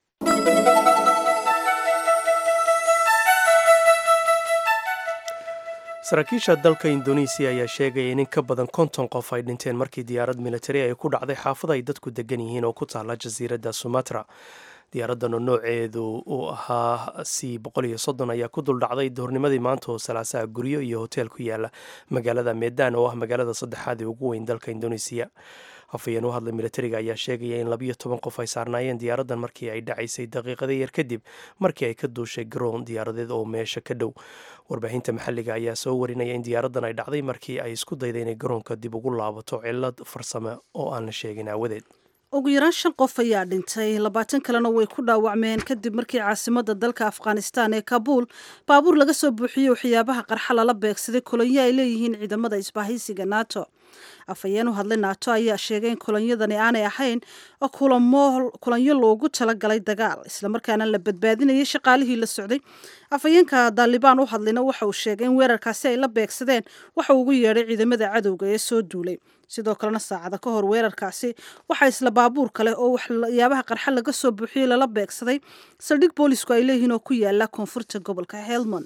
S1: saraakiisha dalka indonesiya ayaa sheegaya in in ka badan konton qof ay dhinteen markii diyaarad militari ay ku dhacday xaafada ay dadku degan yihiin oo ku taala jasiiradda sumatra diyaaraddan oo nooceedu uu ahaa c boqol iyo soddon ayaa ku duldhacday duhurnimadii maanta oo salaasaha guryo iyo hoteel ku yaala magaalada medan oo ah magaalada saddexaad ee ugu weyn dalka indonesiya hafayeen u hadlay militariga ayaa sheegaya in labiyo toban qof ay saarnaayeen diyaaraddan markii ay dhacaysay daqiiqada yar kadib markii ay ka duushay garoon diyaaradeed oo meesha ka dhow warbaahinta maxalliga ayaa soo warinaya in diyaaraddan ay dhacday markii ay isku dayday inay garoonka dib ugu laabato cillad farsame oo aan la sheegin aawadeed
S2: ugu yaraan shan qof ayaa dhintay labaatan kalena way ku dhaawacmeen kadib markii caasimada dalka afghanistan ee kabuul baabuur laga soo buuxiyey waxyaabaha qarxa lala beegsaday kolonyo ay leeyihiin ciidamada isbahaysiga nato afhayeen u hadlay naato ayaa sheegay in kolonyadani aanay ahayn kulanyo loogu talagalay dagaal islamarkaana la badbaadinayay shaqaalihii la socday afhayeenka daalibaan u hadlayna waxa uu sheegay in weerarkaasi ay la beegsadeen waxa ugu yeedhay ciidamada cadowga ee soo duulay sidoo kalena saacada ka hor weerarkaasi waxaa isla baabuur kale oo waxyaabaha qarxa laga soo buuxiyey lala beegsaday saldhig boolisku ay leeyihiin oo ku yaala koonfurta gobolka helmond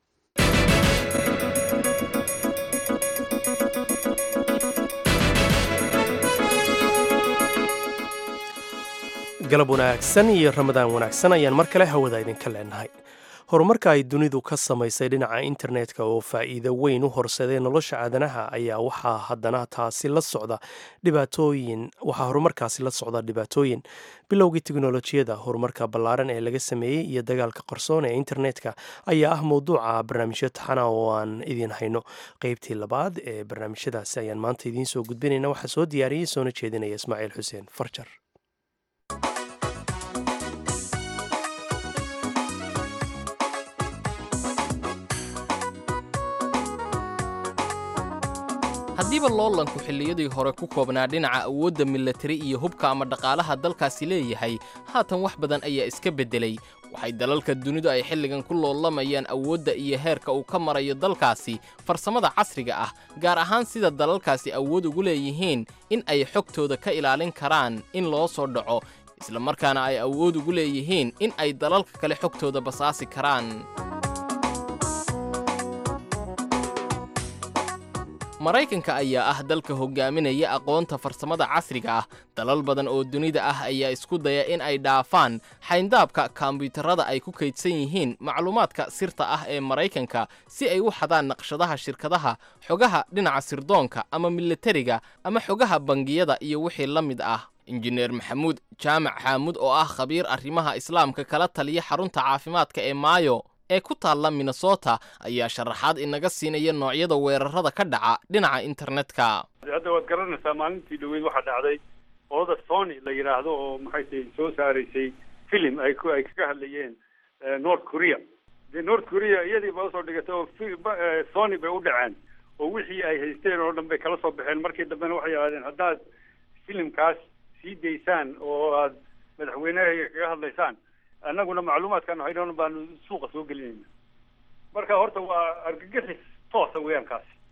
S1: galab wanaagsan iyo ramadaan wanaagsan ayaan mar kale hawada idinka leenahay horumarka ay dunidu ka samaysay dhinaca internetka oo faa'iido weyn u horseeday nolosha aadanaha ayaa waxaa haddana taasi la socda dhibaatooyin waxaa horumarkaasi la socda dhibaatooyin bilowgii teknolojiyada horumarka ballaaran ee laga sameeyey iyo dagaalka qarsoon ee internetka ayaa ah mowduuca barnaamijyo taxana oo aan idiin hayno qeybtii labaad ee barnaamijyadaasi ayaan maanta idiin soo gudbinayna waxaa soo diyaariyey soona jeedinaya ismaaciil xuseen farjar
S9: haddiiba loolanku xilliyadii hore ku koobnaa dhinaca awoodda milatari iyo hubka ama dhaqaalaha dalkaasi leeyahay haatan wax badan ayaa iska beddelay waxay dalalka dunidu ay xilligan ku loolamayaan awoodda iyo heerka uu ka marayo dalkaasi farsamada casriga ah gaar ahaan sida dalalkaasi awood ugu leeyihiin in ay xogtooda ka ilaalin karaan in loo soo dhaco islamarkaana ay awood ugu leeyihiin in ay dalalka kale xogtooda basaasi karaan maraykanka ayaa ah dalka hogaaminaya aqoonta farsamada casriga ah dalal badan oo dunida ah ayaa isku daya in ay dhaafaan xayndaabka kombiyuutarada ay ku kaydsan yihiin macluumaadka sirta ah ee maraykanka si ay u xadaan naqshadaha shirkadaha xogaha dhinaca sirdoonka ama militariga ama xogaha bangiyada iyo wixii la mid ah injineer maxamuud jaamac xaamud oo ah khabiir arrimaha islaamka kala taliya xarunta caafimaadka ee maayo ee ku taalla minnesota ayaa sharaxaad inaga siinaya noocyada weerarada ka dhaca dhinaca internetka
S10: hadda waad garanaysaa maalintii dhaweyd waxaa dhacday ooda sony la yidhaahdo oo maxay tahay soo saaraysay filim ay ku ay kaga hadlayeen north korea dee north korea iyadii ba usoo dhigatay oo sony bay u dhaceen oo wixii ay haysteen oo dhan bay kala soo baxeen markii dambena waxay yidhahdeen haddaad filimkaas sii daysaan oo aad madaxweyneha kaga hadlaysaan annaguna macluumaadkan haynoon baanu suuqa soo gelinayna marka horta waa argagixis toosa weeyaan kaasi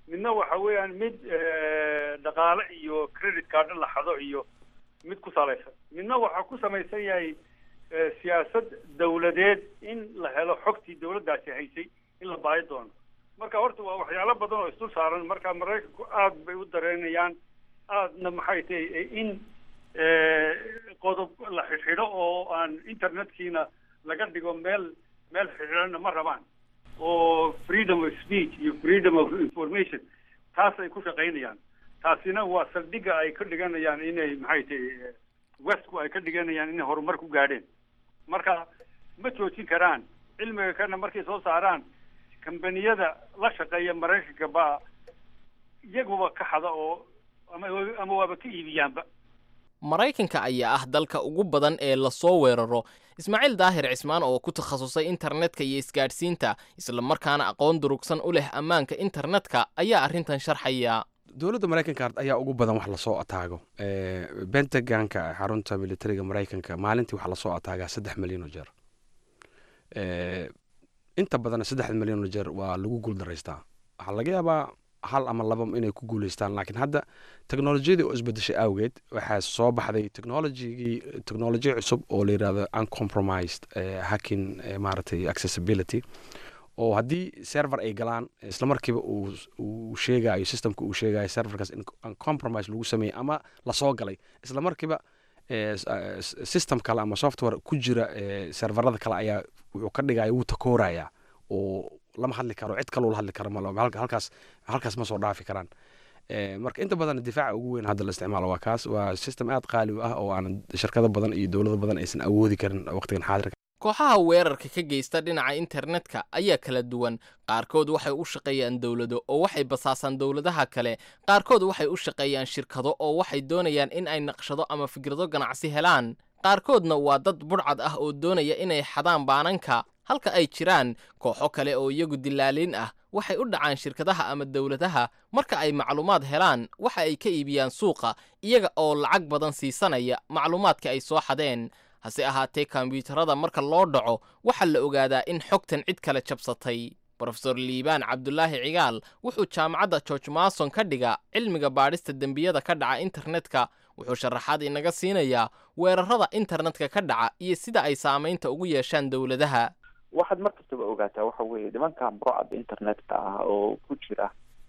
S10: midna waxa weeyaan mid dhaqaale iyo credit card la xado iyo mid ku salaysan midna waxaa ku samaysan yahay siyaasad dawladeed in la helo xogtii dawladdaasi haysay in la baahi doono marka horta waa waxyaalo badan oo isdul saaran marka maraykanku aada bay u dareenayaan aadna maxay tahay in qodob la xidhxidho oo aan internetkiina laga dhigo meel meel xidhiidhana ma rabaan oo freedom of speech iyo freedom of information taas ay ku shaqaynayaan taasina waa saldhigga ay ka dhiganayaan inay maxay tahay westku ay ka dhiganayaan inay horumar ku gaadheen marka ma joojin karaan cilmiga kana markay soo saaraan kambaniyada la shaqeeya maraykanka baa iyaguba ka xada oo ama ama waaba ka iibiyaanba
S9: maraykanka ayaa ah dalka ugu badan ee lasoo weeraro ismaaciil daahir cismaan oo ku takhasusay internetka iyo isgaadhsiinta islamarkaana aqoon durugsan u leh ammaanka internetka ayaa arrintan sharxaya
S11: dowladda maraykanka ayaa ugu badan wax lasoo ataago bentaganka xarunta militariga maraykanka maalintii waxaa lasoo ataagaa saddex milyan oo jeer inta badan saddex milyan oo jeer waa lagu guuldaraystaa waxaa laga yaabaa hal ama laba inay ku guuleystaan laakiin hadda teknolojiyadii oo isbedeshay awgeed waxaa soo baxday technologigii technolojiya cusub oo la yidhahdo uncompromised hacking maaragtay accessibility oo haddii server ay galaan isla markiiba uu sheegayo systemka uu sheegayo serverkaas in compromise lagu sameeyey ama lasoo galay isla markiiba system kale ama software ku jira serverada kale ayaa wuxuu ka dhigaya wuu takooraya oo lama hadli karo cid kaloo la hadli karo mal halkaas halkaas ma soo dhaafi karaan marka inta badan difaaca ugu weyn hadda la isticmaalo waa kaas waa system aad qaali u ah oo aan shirkado badan iyo dowlado badan aysan awoodi karin waqtigan xaadirka
S9: kooxaha weerarka ka geysta dhinaca internetka ayaa kala duwan qaarkood waxay u shaqeeyaan dowlado oo waxay basaasaan dowladaha kale qaarkood waxay u shaqeeyaan shirkado oo waxay doonayaan in ay naqshado ama fikrado ganacsi helaan qaarkoodna waa dad budhcad ah oo doonaya inay xadaan baananka halka ay jiraan kooxo kale oo iyagu dilaaliin ah waxay u dhacaan shirkadaha ama dowladaha marka ay macluumaad helaan waxa ay ka iibiyaan suuqa iyaga oo lacag badan siisanaya macluumaadka ay soo xadeen hase ahaatee kombyuutarada marka loo dhaco waxaa la ogaadaa in xogtan cid kale jabsatay brofesor liibaan cabdulaahi cigaal wuxuu jaamacadda george mason ka dhiga cilmiga baadhista dembiyada ka dhaca internetka wuxuu sharaxaad inaga siinayaa weerarada internetka ka dhaca iyo sida ay saamaynta ugu yeeshaan dowladaha
S12: waxaad mar kastaba ogaataa waxa weeye nimankan burcadda internetka ah oo ku jira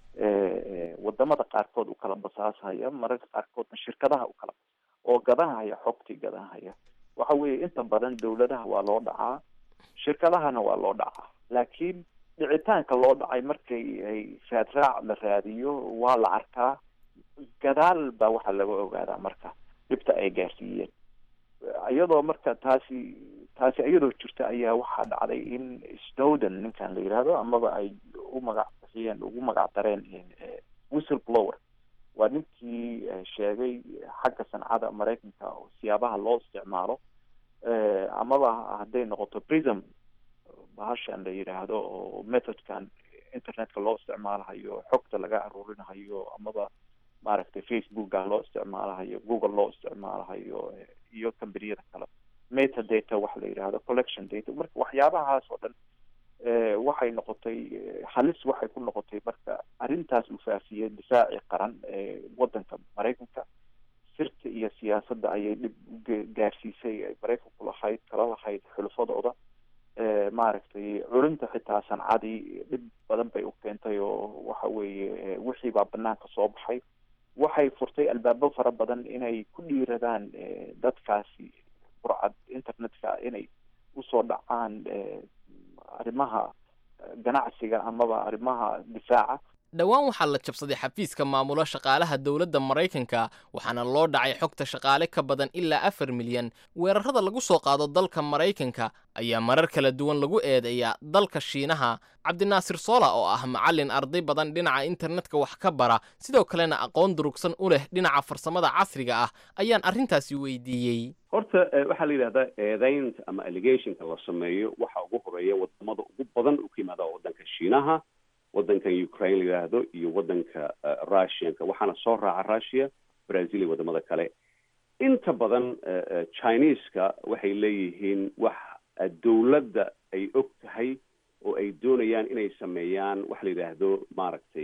S12: wadamada qaarkood u kala basaashaya mararka qaarkoodna shirkadaha u kala oo gadanhaya xogtii gadanhaya waxa weeye inta badan dowladaha waa loo dhacaa shirkadahana waa loo dhacaa laakiin dhicitaanka loo dhacay markay ay raadraac la raadiyo waa la arkaa gadaal baa waxaa laga ogaadaa marka dhibta ay gaarsiiyeen iyadoo marka taasi taasi iyadoo jirta ayaa waxaa dhacday in snowden ninkan la yidhaahdo amaba ay u magac bixiyeen ugu magac dareen whistle blower waa ninkii sheegay xagga sancada maraykanka siyaabaha loo isticmaalo amaba hadday noqoto prism bahashan la yidhaahdo oo methodkan internetka loo isticmaalahayo xogta laga aruurinahayo amaba maaragtay facebooka loo isticmaalahayo google loo isticmaalahayo iyo combaniyada kale meta data waxa la yidhaahdo collection data marka waxyaabahaas oo dhan waxay noqotay halis waxay ku noqotay marka arrintaas uu faafiyey difaaci qaran ee wadanka maraykanka sirta iyo siyaasadda ayay dhib u gaarsiisay ay maraykanku lahayd kala lahayd xulufadooda maaragtay culinta xitaa sancadii dhib badan bay u keentay oo waxa weeye wixii baa banaanka soo baxay waxay furtay albaabo fara badan inay ku dhiiradaan dadkaasi burcad internetka inay usoo dhacaan arrimaha ganacsiga amaba arrimaha difaaca
S9: dhowaan waxaa la jabsaday xafiiska maamulo shaqaalaha dowladda maraykanka waxaana loo dhacay xogta shaqaale ka badan ilaa afar milyan weerarada lagu soo qaado dalka maraykanka ayaa marar kala duwan lagu eedeeyaa dalka shiinaha cabdinaasir soola oo ah macallin arday badan dhinaca internetka wax ka bara sidoo kalena aqoon durugsan u leh dhinaca farsamada casriga ah ayaan arrintaasi weydiiyey
S13: horta waxaa la yidhahdaa eedaynta ama allegationka la sameeyo waxa ugu horeeya wadamada ugu badan u ka yimaada wadanka shiinaha wadankan ukraine la yidhaahdo iyo wadanka russianka waxaana soo raaca russia brazil iyo wadamada kale inta badan chineska waxay leeyihiin wax dowladda ay og tahay oo ay doonayaan inay sameeyaan waxa la yidhaahdo maaragtay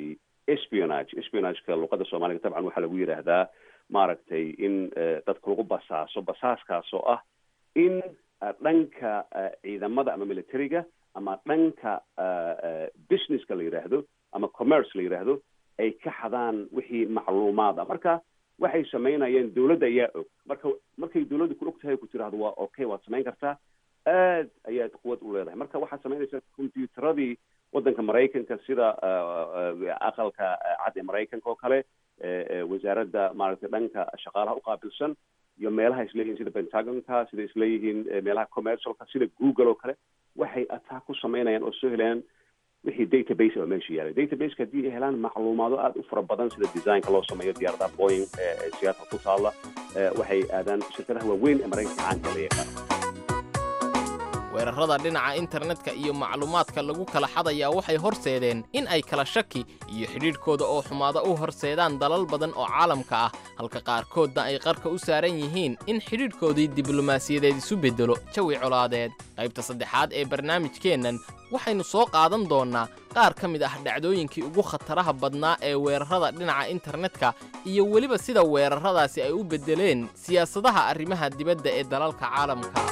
S13: espionage espionageka luqada soomaaliga dabcan waxaa lagu yidhaahdaa maaragtay in dadka lagu basaaso basaaskaas oo ah in dhanka ciidamada ama militariga ama dhanka businesska la yidhaahdo ama commerce la yidhaahdo ay ka xadaan wixii macluumaad ah marka waxay samaynayeen dawladda ayaa og marka markay dawladda ku og tahay ku tiraahdo waa okay waad samayn kartaa aad ayaad quwad u leedahay marka waxaad samaynaysaa combyuteradii waddanka maraykanka sida aqalka cad ee maraykanka oo kale wasaaradda maaragtay dhanka shaqaalaha uqaabilsan iyo meelaha isleeyihiin sida pentagonka sida isleeyihiin meelaha commercialka sida google oo kale waxay attack ku samaynayaan oo soo helayaan wixii database oo meesha yaalay databaseka haddii ay helaan macluumaado aada u fara badan sida designka loo sameeyo diyaaradaha boying ee siyaasa ku taalla waxay aadaan shirkadaha waaweyn ee maraykanka caanka la yaqaan
S9: weerarrada dhinaca internetka iyo macluumaadka lagu kala xadayaa waxay horseedeen in ay kala shaki iyo xidhiidhkooda oo xumaada u horseedaan dalal badan oo caalamka ah halka qaarkoodna ay qarka u saaran yihiin in xidhiidhkoodii diblomaasiyadeed isu beddelo jawi colaadeed qaybta saddexaad ee barnaamijkeennan waxaynu soo qaadan doonnaa qaar ka mid ah dhacdooyinkii ugu khataraha badnaa ee weerarrada dhinaca internetka iyo weliba sida weerarradaasi ay u beddeleen siyaasadaha arrimaha dibadda ee dalalka caalamka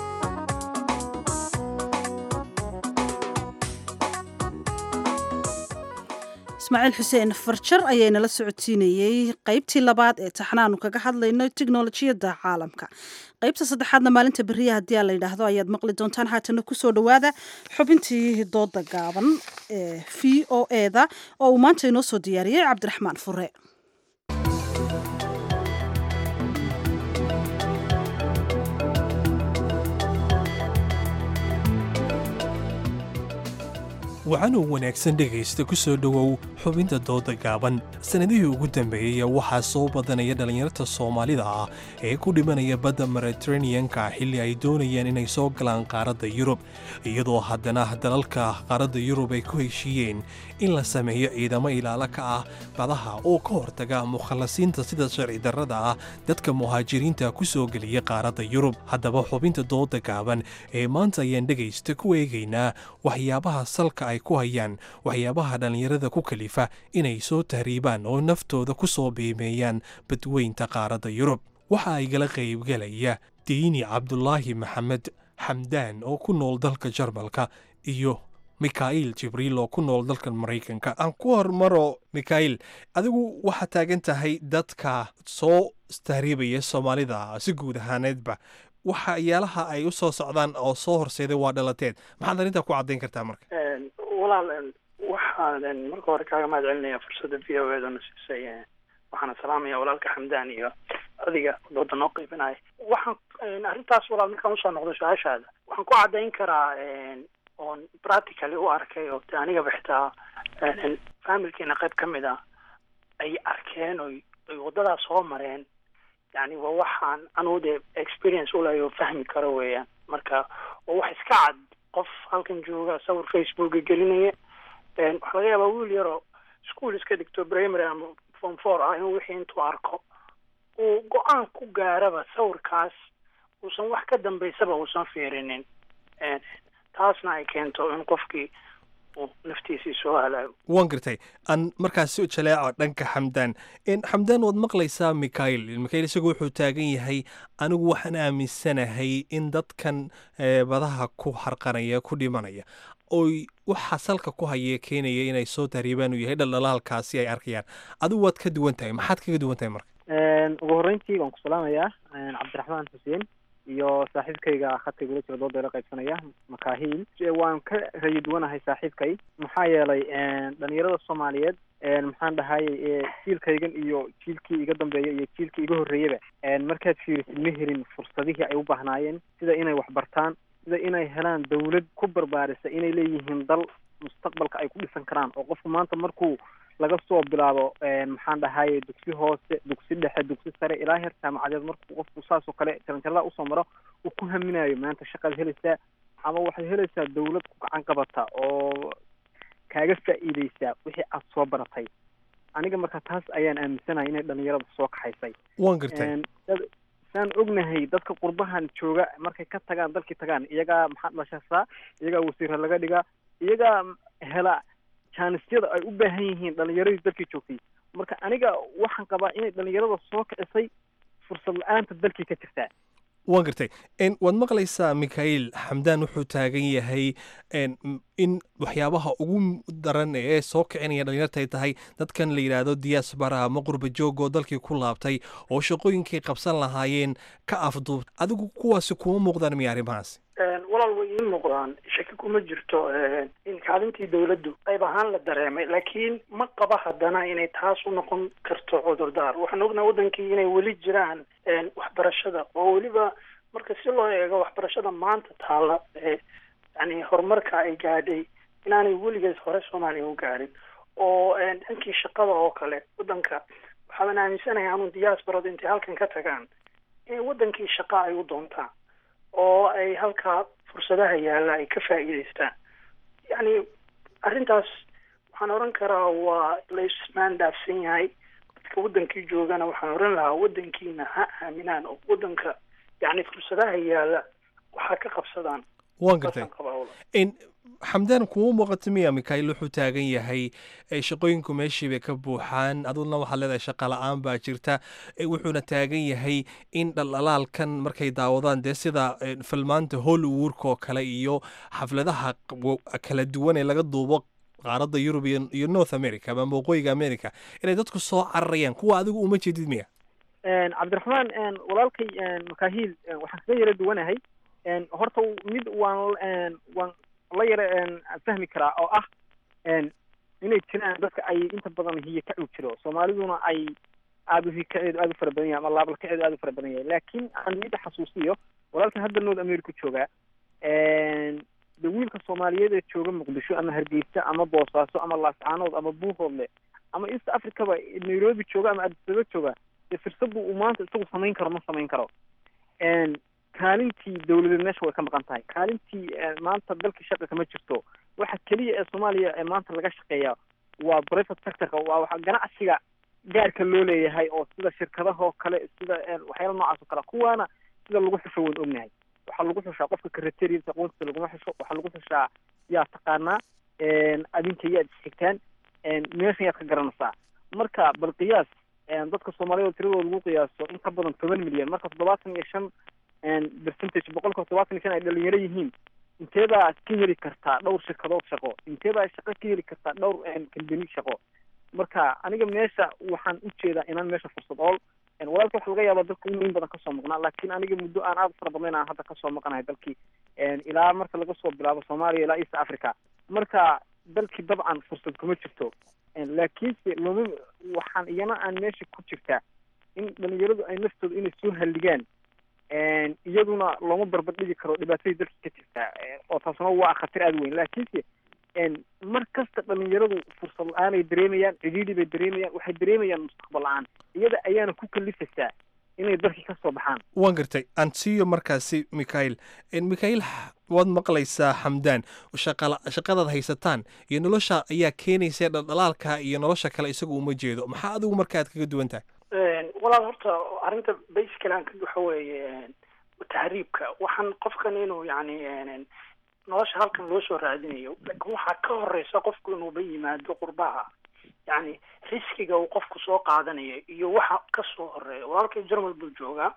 S2: ismaaciil xuseen farjar ayaynala socodsiinayey qaybtii labaad ee taxanaanu kaga hadlayno tiknolojiyadda caalamka qaybta saddexaadna maalinta beriya haddii aa la yidhaahdo ayaad maqli doontaan haatana kusoo dhowaada xubintii dooda gaaban ee v o eda oo uu maanta inoo soo diyaariyey cabdiraxmaan fure
S1: wacanuu wanaagsan dhegaysta ku soo dhowow xubinta dooda gaaban sannadihii ugu dambeeyey waxaa soo badanaya dhallinyarta soomaalida ah ee ku dhimanaya badda mediteraneanka xilli ay doonayaan inay soo galaan qaaradda yurub iyadoo haddana dalalka qaaradda yurub ay ku heshiiyeen in la sameeyo ciidamo ilaalo ka ah badaha oo ka hortaga mukhallasiinta sida sharci darrada ah dadka muhaajiriinta ku soo geliya qaaradda yurub haddaba xubinta dooda gaaban ee maanta ayaan dhegaysta ku eegaynaa waxyaabaha salka ay ku hayaan waxyaabaha dhallinyarada ku kalifa inay soo tahriibaan oo naftooda ku soo biimeeyaan badweynta qaaradda yurub waxa ay gala qaybgalaya diini cabdulaahi maxamed xamdaan oo ku nool dalka jarmalka iyo mikhail jibriil oo ku nool dalka maraykanka aan ku hormaro mikhail adigu waxaad taagan tahay dadka soo tahriibaya soomaalida si guud ahaaneedba waxyaalaha ay u soo socdaan oo soo horseeday waa dhalateed maxaad arrintaa ku caddayn kartaa marka
S14: walaal waxaan marka hore kaaga mahad celinaya fursadda v o edana siisay waxaana salaamaya walaalka xamdaan iyo adiga dooda noo qeybinaya waxaan arrintaas walaal markaan usoo noqdo su-aashaada waxaan ku caddayn karaa oon practically u arkay oo anigaba xitaa familkiina qayb ka mid ah ay arkeen oy oy waddadaas soo mareen yani waa waxaan anugu dee experience ulahay oo fahmi karo weeyaan marka waa wax iska cad qof halkan jooga sawir facebooka gelinaya waxaa laga yaabaa wiil yaroo school iska dhigto primary ama form four ah inuu wixii intuu arko uu go-aan ku gaaraba sawirkaas uusan wax ka dambaysaba uusan fiirinin taasna ay keento in qofkii uu naftiisii soo halaago
S1: waan gartay aan markaas si jaleeco dhanka xamdaan xamdaan waad maqlaysaa mikhail mikhail isagu wuxuu taagan yahay anigu waxaan aaminsanahay in dadkan badaha ku harqanaya ku dhimanaya oy waxa salka ku haya keenaya inay soo tahriibaan uu yahay dhaldhalaalkaasi ay arkayaan adigu waad ka duwan tahay maxaad kaga duwan tahay marka
S15: ugu horreyntii waan ku salaamayaa cabdiraxmaan xuseen iyo saaxiibkayga khadka igula jira dooda ila qaybsanaya makahiil waan ka rayi duwanahay saaxiibkay maxaa yeelay dhalinyarada soomaaliyeed maxaan dhahay jiilkaygan iyo jiilkii iga dambeeya iyo jiilkii iga horreeyaba markaad fiirisid ma helin fursadihii ay u baahnaayeen sida inay wax bartaan sida inay helaan dawlad ku barbaarisa inay leeyihiin dal mustaqbalka ay ku dhisan karaan oo qofku maanta markuu laga soo bilaabo maxaan dhahaye dugsi hoose dugsi dhexe dugsi sare ilaa heer jaamacadeed markuu qofku saas oo kale jaranjarada usoo maro uu ku haminayo maanta shaqaad helaysaa ama waxaad helaysaa dawlad ku gacan qabata oo kaaga faa'iideysaa wixii aad soo baratay aniga marka taas ayaan aaminsanahay inay dhalinyarada soo kaxaysay
S1: waan gartay
S15: saan ognahay dadka qurbahan jooga markay ka tagaan dalkii tagaan iyagaa maxaa dhashasaa iyagaa wasiira laga dhigaa iyagaa hela jaanisyada ay u baahan yihiin dhalinyaradii dalkii joogtay marka aniga waxaan qabaa inay dhalinyarada soo kicisay fursad la-aanta dalkii ka jirtaa
S16: waan gartay waad maqlaysaa mikhail xamdaan wuxuu taagan yahay in waxyaabaha ugu daran ee soo kicinaya dhalinyarta ay tahay dadkan la yidhaahdo diaspora ama qurba joog oo dalkii ku laabtay oo shaqooyinkay qabsan lahaayeen ka afduub adigu kuwaasi kuma muuqdaan miya arrimahaasi
S14: walaal way ii muuqdaan shaki kuma jirto in kaalintii dawladdu qayb ahaan la dareemay laakiin ma qaba haddana inay taas u noqon karto cudurdaar waxaan ognaa wadankii inay weli jiraan waxbarashada oo weliba marka si loo eego waxbarashada maanta taalla yani horumarka ay gaadhay inaanay weligeed hore soomaaliya u gaadhin oo dhankii shaqada oo kale wadanka waxaaban aaminsanahay anuu diasporada intay halkan ka tagaan in wadankii shaqa ay u doontaan oo ay halkaa fursadaha yaalla ay ka faa'iidaystaan yacni arrintaas waxaan oran karaa waa la ismaan dhaafsan yahay dadka wadankii joogana waxaan oran lahaa wadankiina ha aaminaan oo wadanka yacni fursadaha yaalla waxaa ka qabsadaan
S16: waan gartay xamdaan kuma muuqato miya mikhail wuxuu taagan yahay shaqooyinku meeshii bay ka buuxaan aduguna waxaad leedahay shaqa la-aan baa jirta wuxuuna taagan yahay in dhaldhalaalkan markay daawadaan dee sida filmaanta hollywoodka oo kale iyo xafladaha kala duwan ee laga duubo qaaradda yurub iyo north america ama waqooyiga america inay dadku soo cararayaan kuwa adigu uma jeedid miya
S15: cabdiraxmaan walaalkay makahiil waxaan kaga yara duwanahay horta mid waan waan la yara fahmi karaa oo ah inay jiraan dadka ay inta badan hiyo ka cug jiro soomaaliduna ay aada u hikaceedu aada u fara badan yahay ama laabalkaceedu aada u fara badan yahay laakiin aan midda xasuusiyo walaalkan hadda north america joogaa de wiilka soomaaliyeed ee jooga muqdisho ama hargeysa ama boosaaso ama laascaanood ama buuhoodle ama east africaba nairobi jooga ama adisaba jooga dee fursaddu uu maanta isagu samayn karo ma samayn karo kaalintii dawladeed meesha way ka maqan tahay kaalintii maanta dalkii shaqa kama jirto waxa keliya ee soomaaliya ee maanta laga shaqeeya waa private sectorka waa waxa ganacsiga gaarka loo leeyahay oo sida shirkadahoo kale sida waxyaala noocaas oo kale kuwaana sida lagu xusho waan ognahay waxaa lagu xushaa qofka karateriisa aqoontiisa laguma xusho waxaa lagu xushaa yaa taqaanaa adinka yaad isxigtaan meeshan yaad ka garanaysaa marka bal qiyaas dadka soomaaliyada tiradooda lagu qiyaaso in ka badan toban milyan marka toddobaatan iyo shan percentage boqolka toddobaatan iyo shan ay dhalinyaro yihiin inteebaa ka heli kartaa dhowr shirkadood shaqo inteebaa shaqo ka heli kartaa dhowr kambani shaqo marka aniga meesha waxaan ujeedaa inaan meesha fursad ool walaalka waxa laga yaaba dalka inuu in badan kasoo maqnaa laakiin aniga muddo aan aada u fara badnayn aan hadda kasoo maqanahay dalkii ilaa marka laga soo bilaabo soomaaliya ilaa east africa marka dalkii dabcan fursad kuma jirto laakiinse loma waxaan iyana aan meesha ku jirtaa in dhalinyaradu ay naftooda inay soo halligaan iyaduna looma barbardhigi karo dhibaatadii dalkii ka jirtaa oo taasna waa khatar aada weyn laakiinse mar kasta dhalinyaradu fursad la-aan ay dareemayaan cidhiidhi bay dareemayaan waxay dareemayaan mustaqbal la-aan iyada ayaana ku kalifaysaa inay dalkii ka soo baxaan
S16: waan gartay aan siiyo markaasi mikhail mikhail waad maqlaysaa xamdaan shaqala shaqadaad haysataan iyo nolosha ayaa keenaysa dhaldhalaalka iyo nolosha kale isagu uma jeedo maxaa adigu marka aad kaga duwan tahay
S14: walaal horta arrinta basically aan ka waxa weeye tahriibka waxaan qofkan inuu yani nolosha halkan loo soo raadinayo laakiin waxaa ka horeysa qofku inuuba yimaado qurbaha yani riskiga uu qofku soo qaadanayo iyo waxa kasoo horeeya walaalkay jermal buu joogaa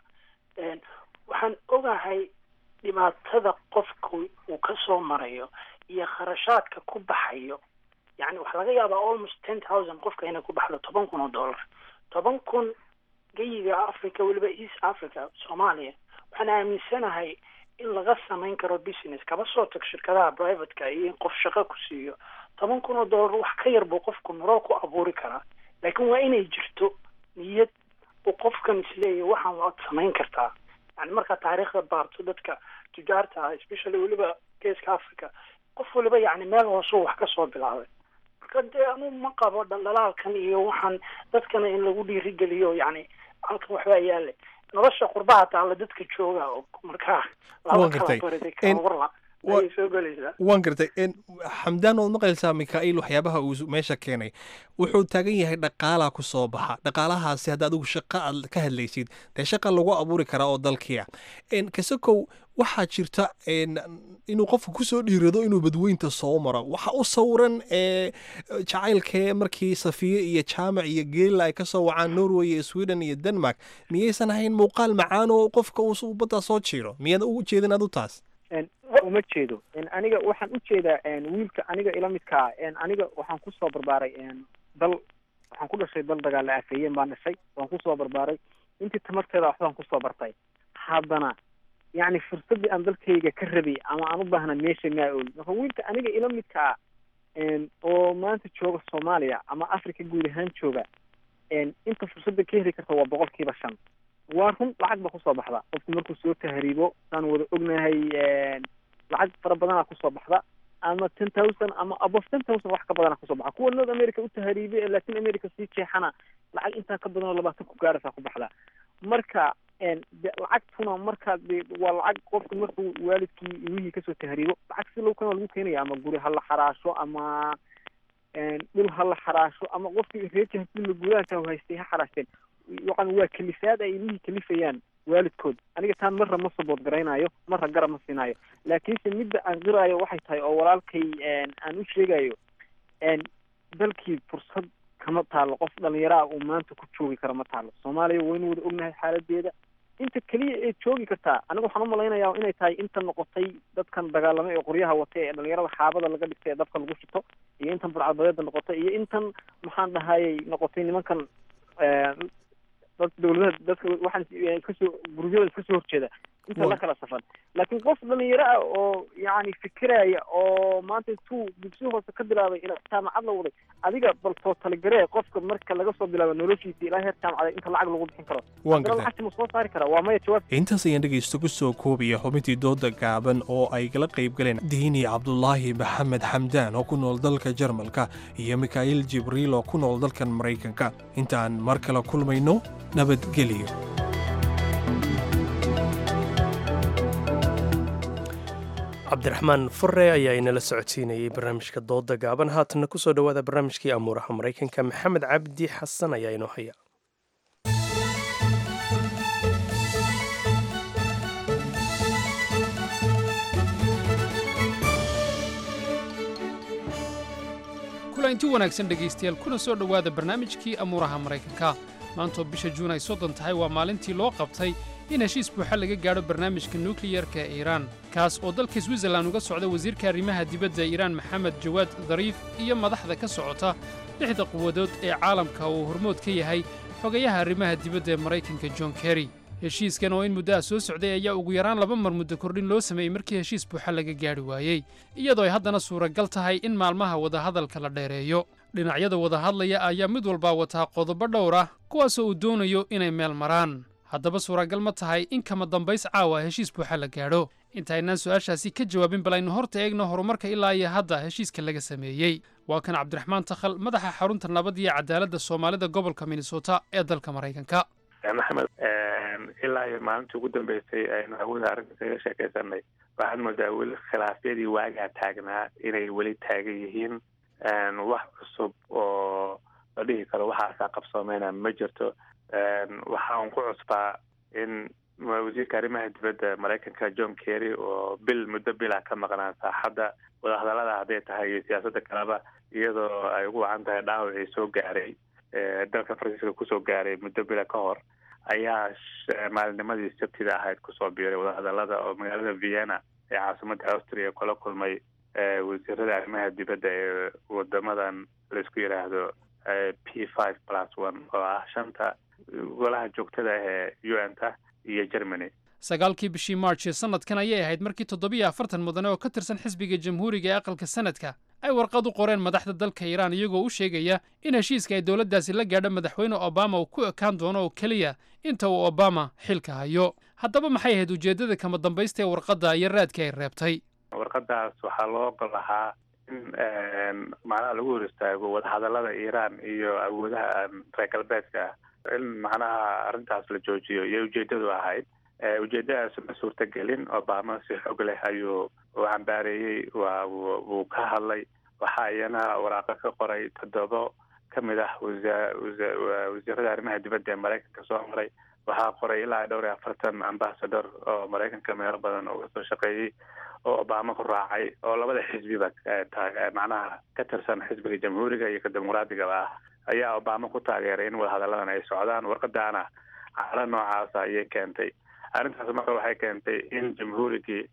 S14: waxaan ogahay dhibaatada qofku uu kasoo marayo iyo kharashaadka ku baxayo yani waxaa laga yaabaa almost ten thousand qofka inay ku baxdo toban kun oo dollar toban kun geyiga africa weliba east africa soomaaliya waxaan aaminsanahay in laga samayn karo business kaba soo tag shirkadaha privateka iyo in qof shaqo ku siiyo toban kun oo dollar wax ka yar buu qofku nolol ku abuuri karaa laakiin waa inay jirto niyad uu qofkan isleeyahy waxaan waad samayn kartaa yani markaa taariikhda baarto dadka tujaarta ah especially weliba geeska africa qof waliba yani meel hoosuu wax kasoo bilaabay marka dee anu ma qabo dhaldhalaalkan iyo waxaan dadkana in lagu dhiirigeliyo yani halkan waxbaa yaale nolosha qurbaha taalla dadka jooga oo markaa laba kala barida kala warla
S16: Wa-
S14: ayay soo gelaysaa
S16: waan gartay En, xamdaan waad maqlaysaa mikaa'iil waxyaabaha uu meesha keenay wuxuu taagan yahay dhaqaalaa ku soo baxa dhaqaalahaasi hadda adigu shaqo aad ka hadlaysid dee shaqa lagu abuuri karaa oo dalkiia En, kasakow waxaa jirta en, inuu qofku kusoo dhiirado inuu badweynta soo maro waxa u sawiran ee jacaylkee markii safiye iyo jaamac iyo geela ay kasoo wacaan norway iyo sweden iyo denmark miyaysan ahayn muuqaal macaan oo qofka uu baddaa soo jiiro miyaad u jeedin adu taas
S15: En, uma jeedo En, aniga waxaan u jeedaa en, wiilka aniga ila midkaa En, aniga waxaan kusoo barbaaray en, dal waxaan ku dhashay dal dagaala afeeyeen baan dhashay waan kusoo barbaaray intii tamarteeda waxbaan kusoo bartay haddana yacni fursaddii aan dalkayga ka rabay ama aan u baahna meesha maa ooli marka wiilka aniga ila midkaa en, oo maanta jooga soomaaliya ama africa guud ahaan jooga en, inta fursadda ka heli karta waa boqolkiiba shan waa run lacag ba kusoo baxda qofku markuu soo tahriibo saan wada ognahay en, lacag fara badanaa kusoo baxda ama ten thousand ama above ten thousand wax ka badana kusoo baxa kuwa north america u tahriibay ee latin america sii jeexana lacag intaa ka badan oo labaatan ku gaaraysaa ku baxda marka en, de lacagtuna markaa de waa lacag qofku markuu waalidkii ilmihii kasoo tahriibo lacag si low kana lagu keenaya ama guri ha la xaraasho ama en, dhul ha la xaraasho ama qofkii reerkii hadii la gudaanta haystay ha xaraashteen yacni waa kalifaad ay ilmihii kalifayaan waalidkood aniga taan marra ma sabood garaynayo marra garab ma siinayo laakiinse midda aan qiraayo waxay tahay oo walaalkay en, aan u sheegayo en, dalkii fursad kama taalo qof dhalinyaraa uu maanta ku joogi kara ma taalo soomaaliya waynu wada ognahay xaaladeeda inta keliya ee joogi kartaa aniga waxaan umalaynayaa inay tahay inta noqotay dadkan dagaalamay ee qoryaha watay ee dhalinyarada xaabada laga dhigtay ee dabka lagu shito iyo intan burcadbadeeda noqotay iyo intan maxaan dhahayay noqotay nimankan eh, dad dawladaha dadka waxaan eh, kasoo gurubyada kasoo horjeeda inta la kala safan laakiin qof dhalinyaro ah oo yacni fikiraya oo maanta intuu dugsi hoose ka bilaabay ilaa jaamacad la waday adiga bal soo taligaree qofka marka laga soo bilaabo noloshiisa ilaa heer jaamacadeed inta lacag lagu bixin karo
S16: Waan
S15: haddana
S16: gartay.
S15: lacagta ma soo saari karaa waa maya jawaab
S16: intaas ayaan dhegaysto ku soo koobaya xubintii dooda gaaban oo ay kala qayb galeen diini cabdulaahi maxamed xamdaan oo ku nool dalka jarmalka iyo mikhaa'il jibriil oo ku nool dalkan maraykanka intaan mar kale kulmayno nabadgelyo
S1: cabdiraxmaan fure ayaa inala socodsiinayay barnaamijka dooda gaaban haatanna kusoo dhowaada barnaamijkii amuuraha maraykanka maxamed cabdi xasan ayaa inoo haya
S17: kulanti wanaagsan dhegaystayaal kuna soo dhowaada barnaamijkii amuuraha maraykanka maantoo bisha juun ay soddon tahay waa maalintii loo qabtay in heshiis buuxa laga gaadho barnaamijka nukliyarka ee iiraan kaas oo dalka switzerlan uga socda wasiirka arrimaha dibadda iiraan maxamed jawaad dariif iyo madaxda ka socota lixda quwadood ee caalamka uu hormood ka yahay xogayaha arrimaha dibadda ee maraykanka john kerry heshiiskan oo in muddo ah soo socday ayaa ugu yaraan laba mar muddo kordhin loo sameeyey markii heshiis buuxa laga gaadhi waayey iyadoo ay haddana suuragal tahay in maalmaha wadahadalka la dheereeyo dhinacyada wadahadlaya ayaa mid walbaa wataa qodobo dhowr ah kuwaasoo uu doonayo inay meel maraan haddaba suuragal ma tahay in kama dambays caawa heshiis buuxa la gaadho intaynaan su'aashaasi ka jawaabin bal aynu horta eegno horumarka ilaa iyo hadda heshiiska laga sameeyey waa kan cabdiraxmaan takhal madaxa xarunta nabad iyo cadaaladda soomaalida gobolka minnesota ee dalka maraykanka
S18: maxamed ilaa iyo maalintii ugu dambeysay aynu hawada arrinta kaga sheekaysanay waxaad moodaa weli khilaafyadii waagaa taagnaa inay weli taagan yihiin wax cusub oo la dhihi karo waxaasaa qabsoomeyna ma jirto waxaan ku cusbaa in wasiirka arrimaha dibadda maraykanka john kerry oo bil muddo bila ka maqnaan saaxadda wadahadallada hadday tahay iyo siyaasadda kaleba iyadoo ay ugu wacan tahay dhaawacii soo gaaray dalka faransiiska kusoo gaaray muddo bila ka hor ayaa maalinimadii sabtida ahayd kusoo biiray wadahadallada oo magaalada vienna ee caasimadda austria kula kulmay wasiirada arrimaha dibadda ee wadamadan laisku yidhaahdo p five plus one oo ah shanta golaha joogtada ee u n ta iyo germany
S17: sagaalkii bishii march ee sannadkan ayay ahayd markii toddobiyo afartan mudane oo ka tirsan xisbiga jamhuuriga ee aqalka sanadka ay warqad u qoreen madaxda dalka iiraan iyagoo u sheegaya in heshiiska ay dowladdaasi la gaadho madaxweyne obama uu ku ekaan doono oo keliya inta uu obama xilka hayo haddaba maxay ahayd ujeeddada kama dambaysta ee warqadda iyo raadkii ay reebtay
S18: warqadaas waxaa loo ogol lahaa in macnaha lagu hor istaago wadahadallada iiraan iyo awoodaha reer galbeedka ah in macnaha arrintaas la joojiyo iyo ujeeddadu ahayd ujeeddadaas ma suurtagelin obama si xog leh ayuu uu cambaareeyey waa wuu ka hadlay waxaa iyana waraaqo ka qoray toddobo ka mid ah wasiirada arrimaha dibadda ee maraykanka soo maray waxaa qoray ilaa dhowr iyo afartan ambasador oo maraykanka meelo badan uga soo shaqeeyey oo obama ku raacay oo labada xisbiba macnaha ka tirsan xisbiga jamhuuriga iyo ka dimuqraadigaba ah ayaa obama ku taageeray in wadahadalladan ay socdaan warqadaana calo noocaasa ayay keentay arrintaas marka waxay keentay in jamhuurigii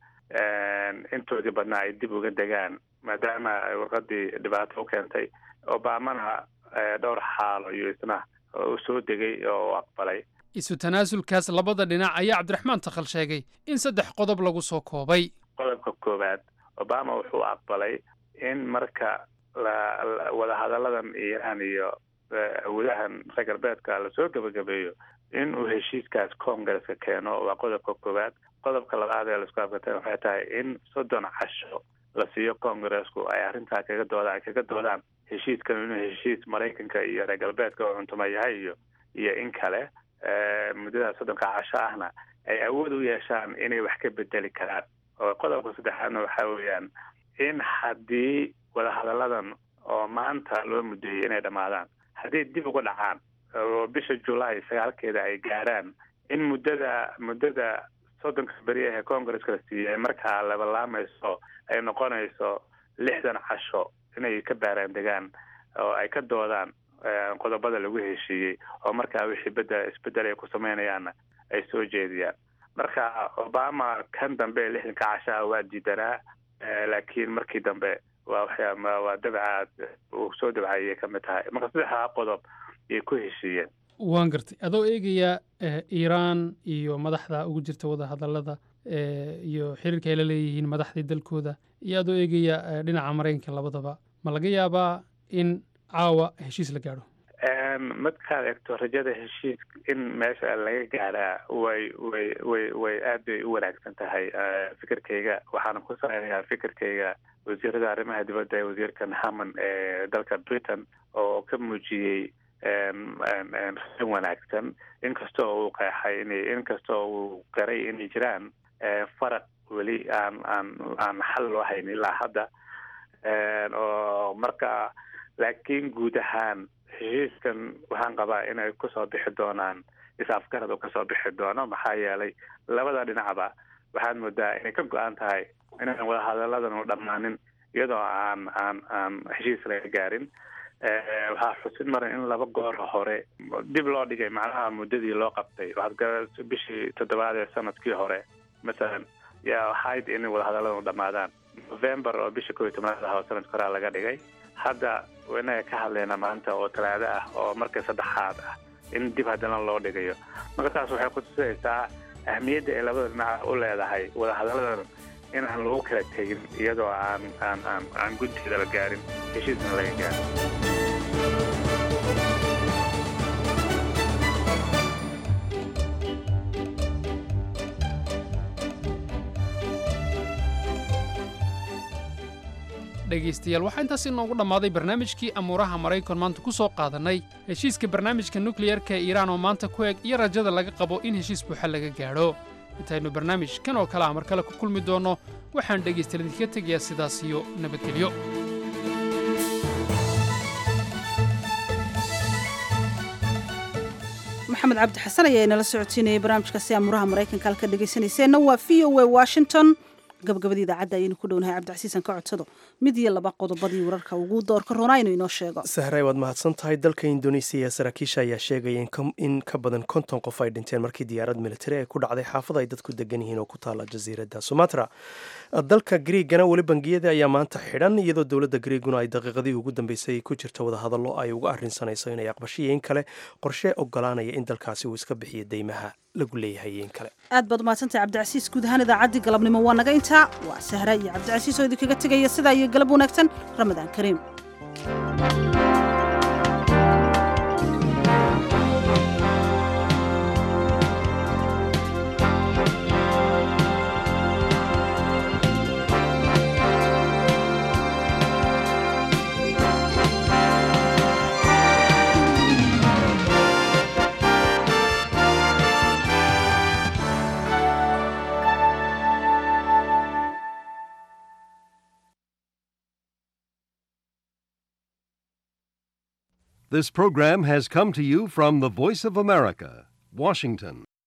S18: intoodii badnaa ay dib uga degaan maadaama warqadii dhibaato u keentay obamana dhowr xaalo iyo isna u soo degay oo u aqbalay
S17: isu tanaasulkaas labada dhinac ayaa cabdiraxmaan takhal sheegay in saddex qodob lagu soo koobay
S18: qodobka koowaad obama wuxuu aqbalay in marka wadahadalladan iiraan iyo awoodahan reer galbeedka lasoo gebagabeeyo in uu heshiiskaas congresska keeno waa qodobka koowaad qodobka labaad ee laisku afgartay waxay tahay in soddon casho la siiyo congressku ay arrintaa kaga dooda ay kaga doodaan heshiiskan inuu heshiis maraykanka iyo reer galbeedka oo cuntuma yahay iyo iyo in kale muddada soddonka casho ahna ay awood u yeeshaan inay wax ka bedeli karaan oo qodobka saddexaadna waxaa weeyaan in haddii wadahadalladan oo maanta loo muddeeyey inay dhammaadaan haddii dib uga dhacaan oo bisha julaay sagaalkeeda ay gaaraan in muddada muddada soddonka beri ee congresska la siiyey markaa labalaamayso ay noqonayso lixdan casho inay ka baaraan degaan oo ay ka doodaan qodobada lagu heshiiyey oo markaa wixii beda isbedel ay ku sameynayaanna ay soo jeediyaan marka obama kan dambe ee lixdanka cashaha waa diidanaa laakiin markii dambe waa waxyaa waa dabcaad uu soo dabcayay ka mid tahay marka saddexdaa qodob ayay ku heshiiyeen
S17: waan gartay adoo eegaya iiraan iyo madaxda ugu jirta wadahadallada iyo xiriirka ay la leeyihiin madaxdii dalkooda iyo adoo eegaya dhinaca maraykanka labadaba ma laga yaabaa in caawa heshiis la gaadho
S18: markaad eegto rajada heshiis in meesha laga gaadhaa way way way way aad bay u wanaagsan tahay fikirkayga waxaana ku saleynayaa fikirkayga wasiirada arrimaha dibadda ee wasiirkan hammon ee dalka britain oo ka muujiyey rasin wanaagsan inkastoo uu qeexay in inkastoo uu garay inay jiraan faraq weli aan aan aan xal loo hayn ilaa hadda oo marka laakiin guud ahaan heshiiskan waxaan qabaa inay kusoo bixi doonaan is-afgarad oo kasoo bixi doono maxaa yeelay labada dhinacba waxaad moodaa inay ka go-an tahay inaan wadahadalladan u dhammaanin iyadoo aan aan aan heshiis laga gaarin waxaa xusin maran in laba goor hore dib loo dhigay macnaha muddadii loo qabtay waxaad gara bishii toddobaad ee sanadkii hore masalan yaa waxayd in wadahadalladan u dhammaadaan november oo bisha kow iyo tobnaad ah oo sanadka horaa laga dhigay hadda inaga ka hadlayna maanta oo talaado ah oo marka saddexaad ah in dib haddana loo dhigayo marka taas waxay kutusaysaa ahmiyadda ay labada dhinac u leedahay wadahadalladan in aan lagu kala tegin iyadoo aan aan aan aan gunteeda la gaarin heshiisna laga gaarin
S17: dhegaystayaal waxaa intaas inoogu dhammaaday barnaamijkii amuuraha maraykan maanta ku soo qaadannay heshiiska barnaamijka nukliyarka ee iiraan oo maanta ku eg iyo rajada laga qabo in heshiis buuxa laga gaadho intaynu barnaamij kan oo kale ah mar kale ku kulmi doonno waxaan dhegaystayaal idinkaga tegayaa sidaas iyo nabadgelyo
S2: maxamed cabdi xasan ayaa inala socotiinayay barnaamijkaasi amuuraha maraykanka halka dhegaysanayseena waa v o a washington gabagabadii idaacadda ayaynu ku dhownahay cabdicasiisan ka codsado mid iyo laba qodobadii wararka ugu doorka roonaa inuu inoo sheego
S1: sahray waad mahadsan tahay dalka indonesiya saraakiisha ayaa sheegaya in ka badan konton qof ay dhinteen markii diyaarad militari ay ku dhacday xaafad ay dadku degan yihiin oo ku taala jasiiradda sumatra dalka griigana weli bangiyada ayaa maanta xidhan iyadoo dowladda griiguna ay daqiiqadii ugu dambeysay ku jirto wadahadallo ay uga arrinsanayso inay aqbashiyo in kale qorshe ogolaanaya in dalkaasi uu iska bixiyo deymaha lagu leeyahay in kale
S2: aad baad umahadsantay cabdicasiis guud ahaan idaacaddii galabnimo waa naga intaa waa sahra iyo cabdicasiis oo idinkaga tegaya sidaa iyo galab wanaagsan ramadaan kariim
S19: This program has come to you from the Voice of America, Washington.